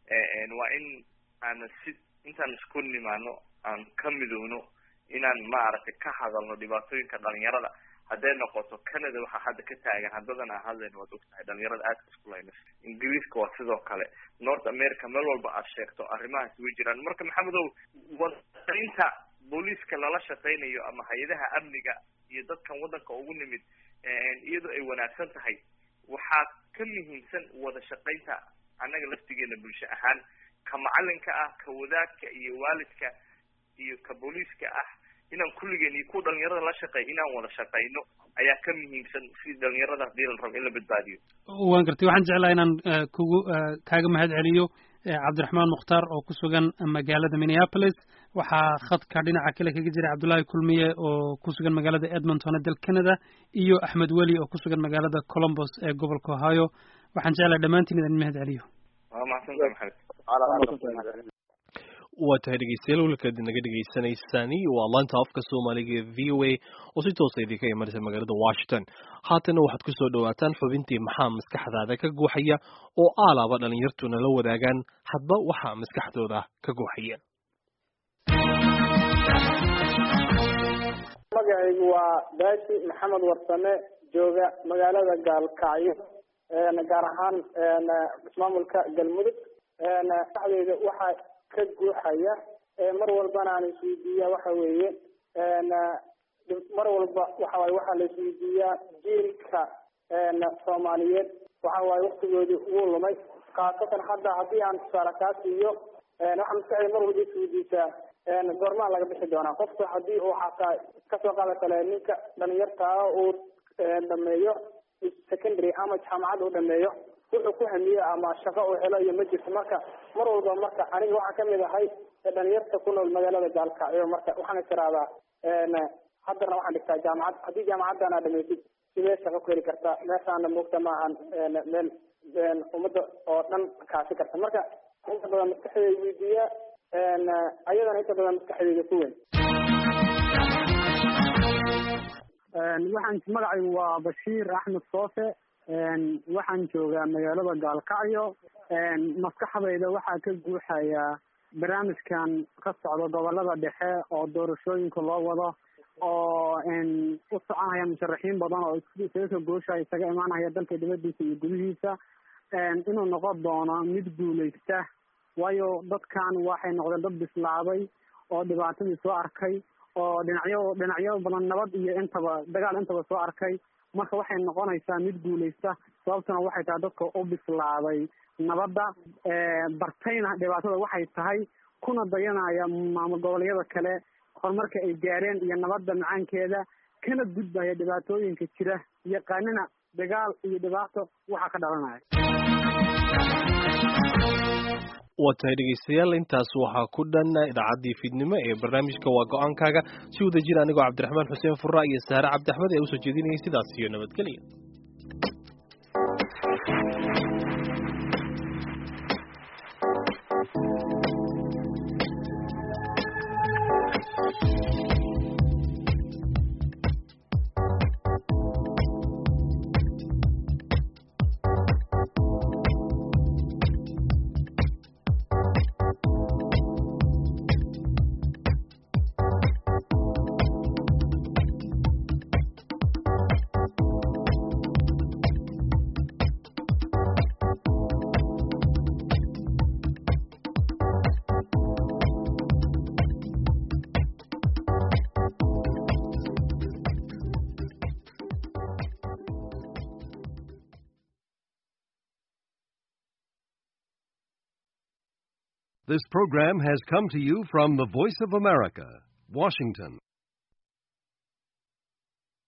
waa in aan si intaan isku nimaano aan ka midowno inaan maaragtay ka hadalno dhibaatooyinka dhalinyarada hadday noqoto canada waxaa hadda ka taagan haddadan aan hadlayno waad ogtahay dhalinyarada aadka isku laynas ingiriiska waa sidoo kale north america meel walba aad sheegto arrimahaas way jiraan marka maxamedow wadainta booliiska lala shaqaynayo ama hay-adaha amniga iyo dadkan waddanka ugu nimid iyadoo ay wanaagsan tahay waxaa ka muhiimsan wada shaqaynta annaga laftigeena bulsho ahaan ka macalinka ah ka wadaadka iyo waalidka iyo ka booliiska ah inaan kulligeen iyo kuwa dhalinyarada la shaqeey inaan wada shaqayno ayaa ka muhiimsan si dhalinyarada hadii la rabo in la badbaadiyo waan gartay waxaan jeclaa inaan kugu kaaga mahad celiyo cabdiraxmaan mukhtaar oo ku sugan magaalada minneapolis waxaa khadka dhinaca kale kaga jira cabdullaahi kulmiye oo ku sugan magaalada edmonton ee dal canada iyo axmed weli oo ku sugan magaalada colombos ee gobolka ohio waxaan jeclaa dhammaantiin idin mahad celiyo waa mahadsantahay maxamed waa tahay dhegeystayaal welkaad naga dhegeysaneysaan waa laanta afka soomaaliga ee v o a oo si toosa idinka imanaysa magaalada washington haatana waxaad kusoo dhawaataan xubintii maxaa maskaxdaada ka guuxaya oo aalaaba dhalinyartu nala wadaagaan hadba waxaa maskaxdooda ka guuxaya magacaygu waa baashi maxamed warsame jooga magaalada gaalkacyo gaar ahaan ismaamulka galmudug maskaxdeyda waxaa ka guuxaya mar walbana aan isweydiiya waxa weeye mar walba waxa waye waxaa la isweydiiyaa jiilka soomaaliyeed waxa waaye waktigoodii ugu lumay khaasatan hadda haddii aan tusaale kaa siiyo waxaa maskaxdeyda mar walba isweydiisaa goormaa laga bixi doonaa qofka haddii uu xataa kasoo qaada kale ninka dhalinyartaa uu dhameeyo secondary ama jaamacad uu dhameeyo wuxuu ku hamiyo ama shaqo uu helo iyo ma jirto marka mar walba marka aniga waxaan kamid ahay dhalinyarta ku nool magaalada gaalkacyo marka waxaan is irahdaa haddana waxaan dhigtaa jaamacad haddii jaamacaddan aad dhamaysid sidee shaqo ku heli kartaa meeshaana moogta maahan meel ummadda oo dhan kaasi karta marka inta badan maskaxdeyda weydiiya ayadana inta badan maskaxdeyda ku weyn waxaan magacaygu waa bashiir axmed soofe waxaan joogaa magaalada gaalkacyo maskaxdayda waxaa ka guuxaya barnaamijkan ka socda gobolada dhexe oo doorashooyinka loo wado oo u soconaya musharaxiin badan oo isaga ka gooshaya isaga imaanaya dalka dibadiisa iyo gudihiisa inuu noqon doono mid guuleysta waayo dadkan waxay noqdeen dad bislaaday oo dhibaatadii soo arkay oo dhinacyo dhinacyo badan nabad iyo intaba dagaal intaba soo arkay marka waxay noqonaysaa mid guuleysta sababtuna waxay tahay dadka u bislaaday nabadda bartayna dhibaatada waxay tahay kuna dayanaya maamul goboleedyada kale horumarka ay gaareen iyo nabadda macaankeeda kana gudbaya dhibaatooyinka jira yaqaanina dagaal iyo dhibaato waxaa ka dhalanaya waa tahay dhegeystayaal intaas waxaa ku dhan idaacaddii fiidnimo ee barnaamijka waa go-aankaaga si wada jir anigoo cabdiraxmaan xuseen furra iyo saare cabdiaxmed ee usoo jeedinayay sidaas iyo nabadgelya This program has come to you from the Voice of America, Washington.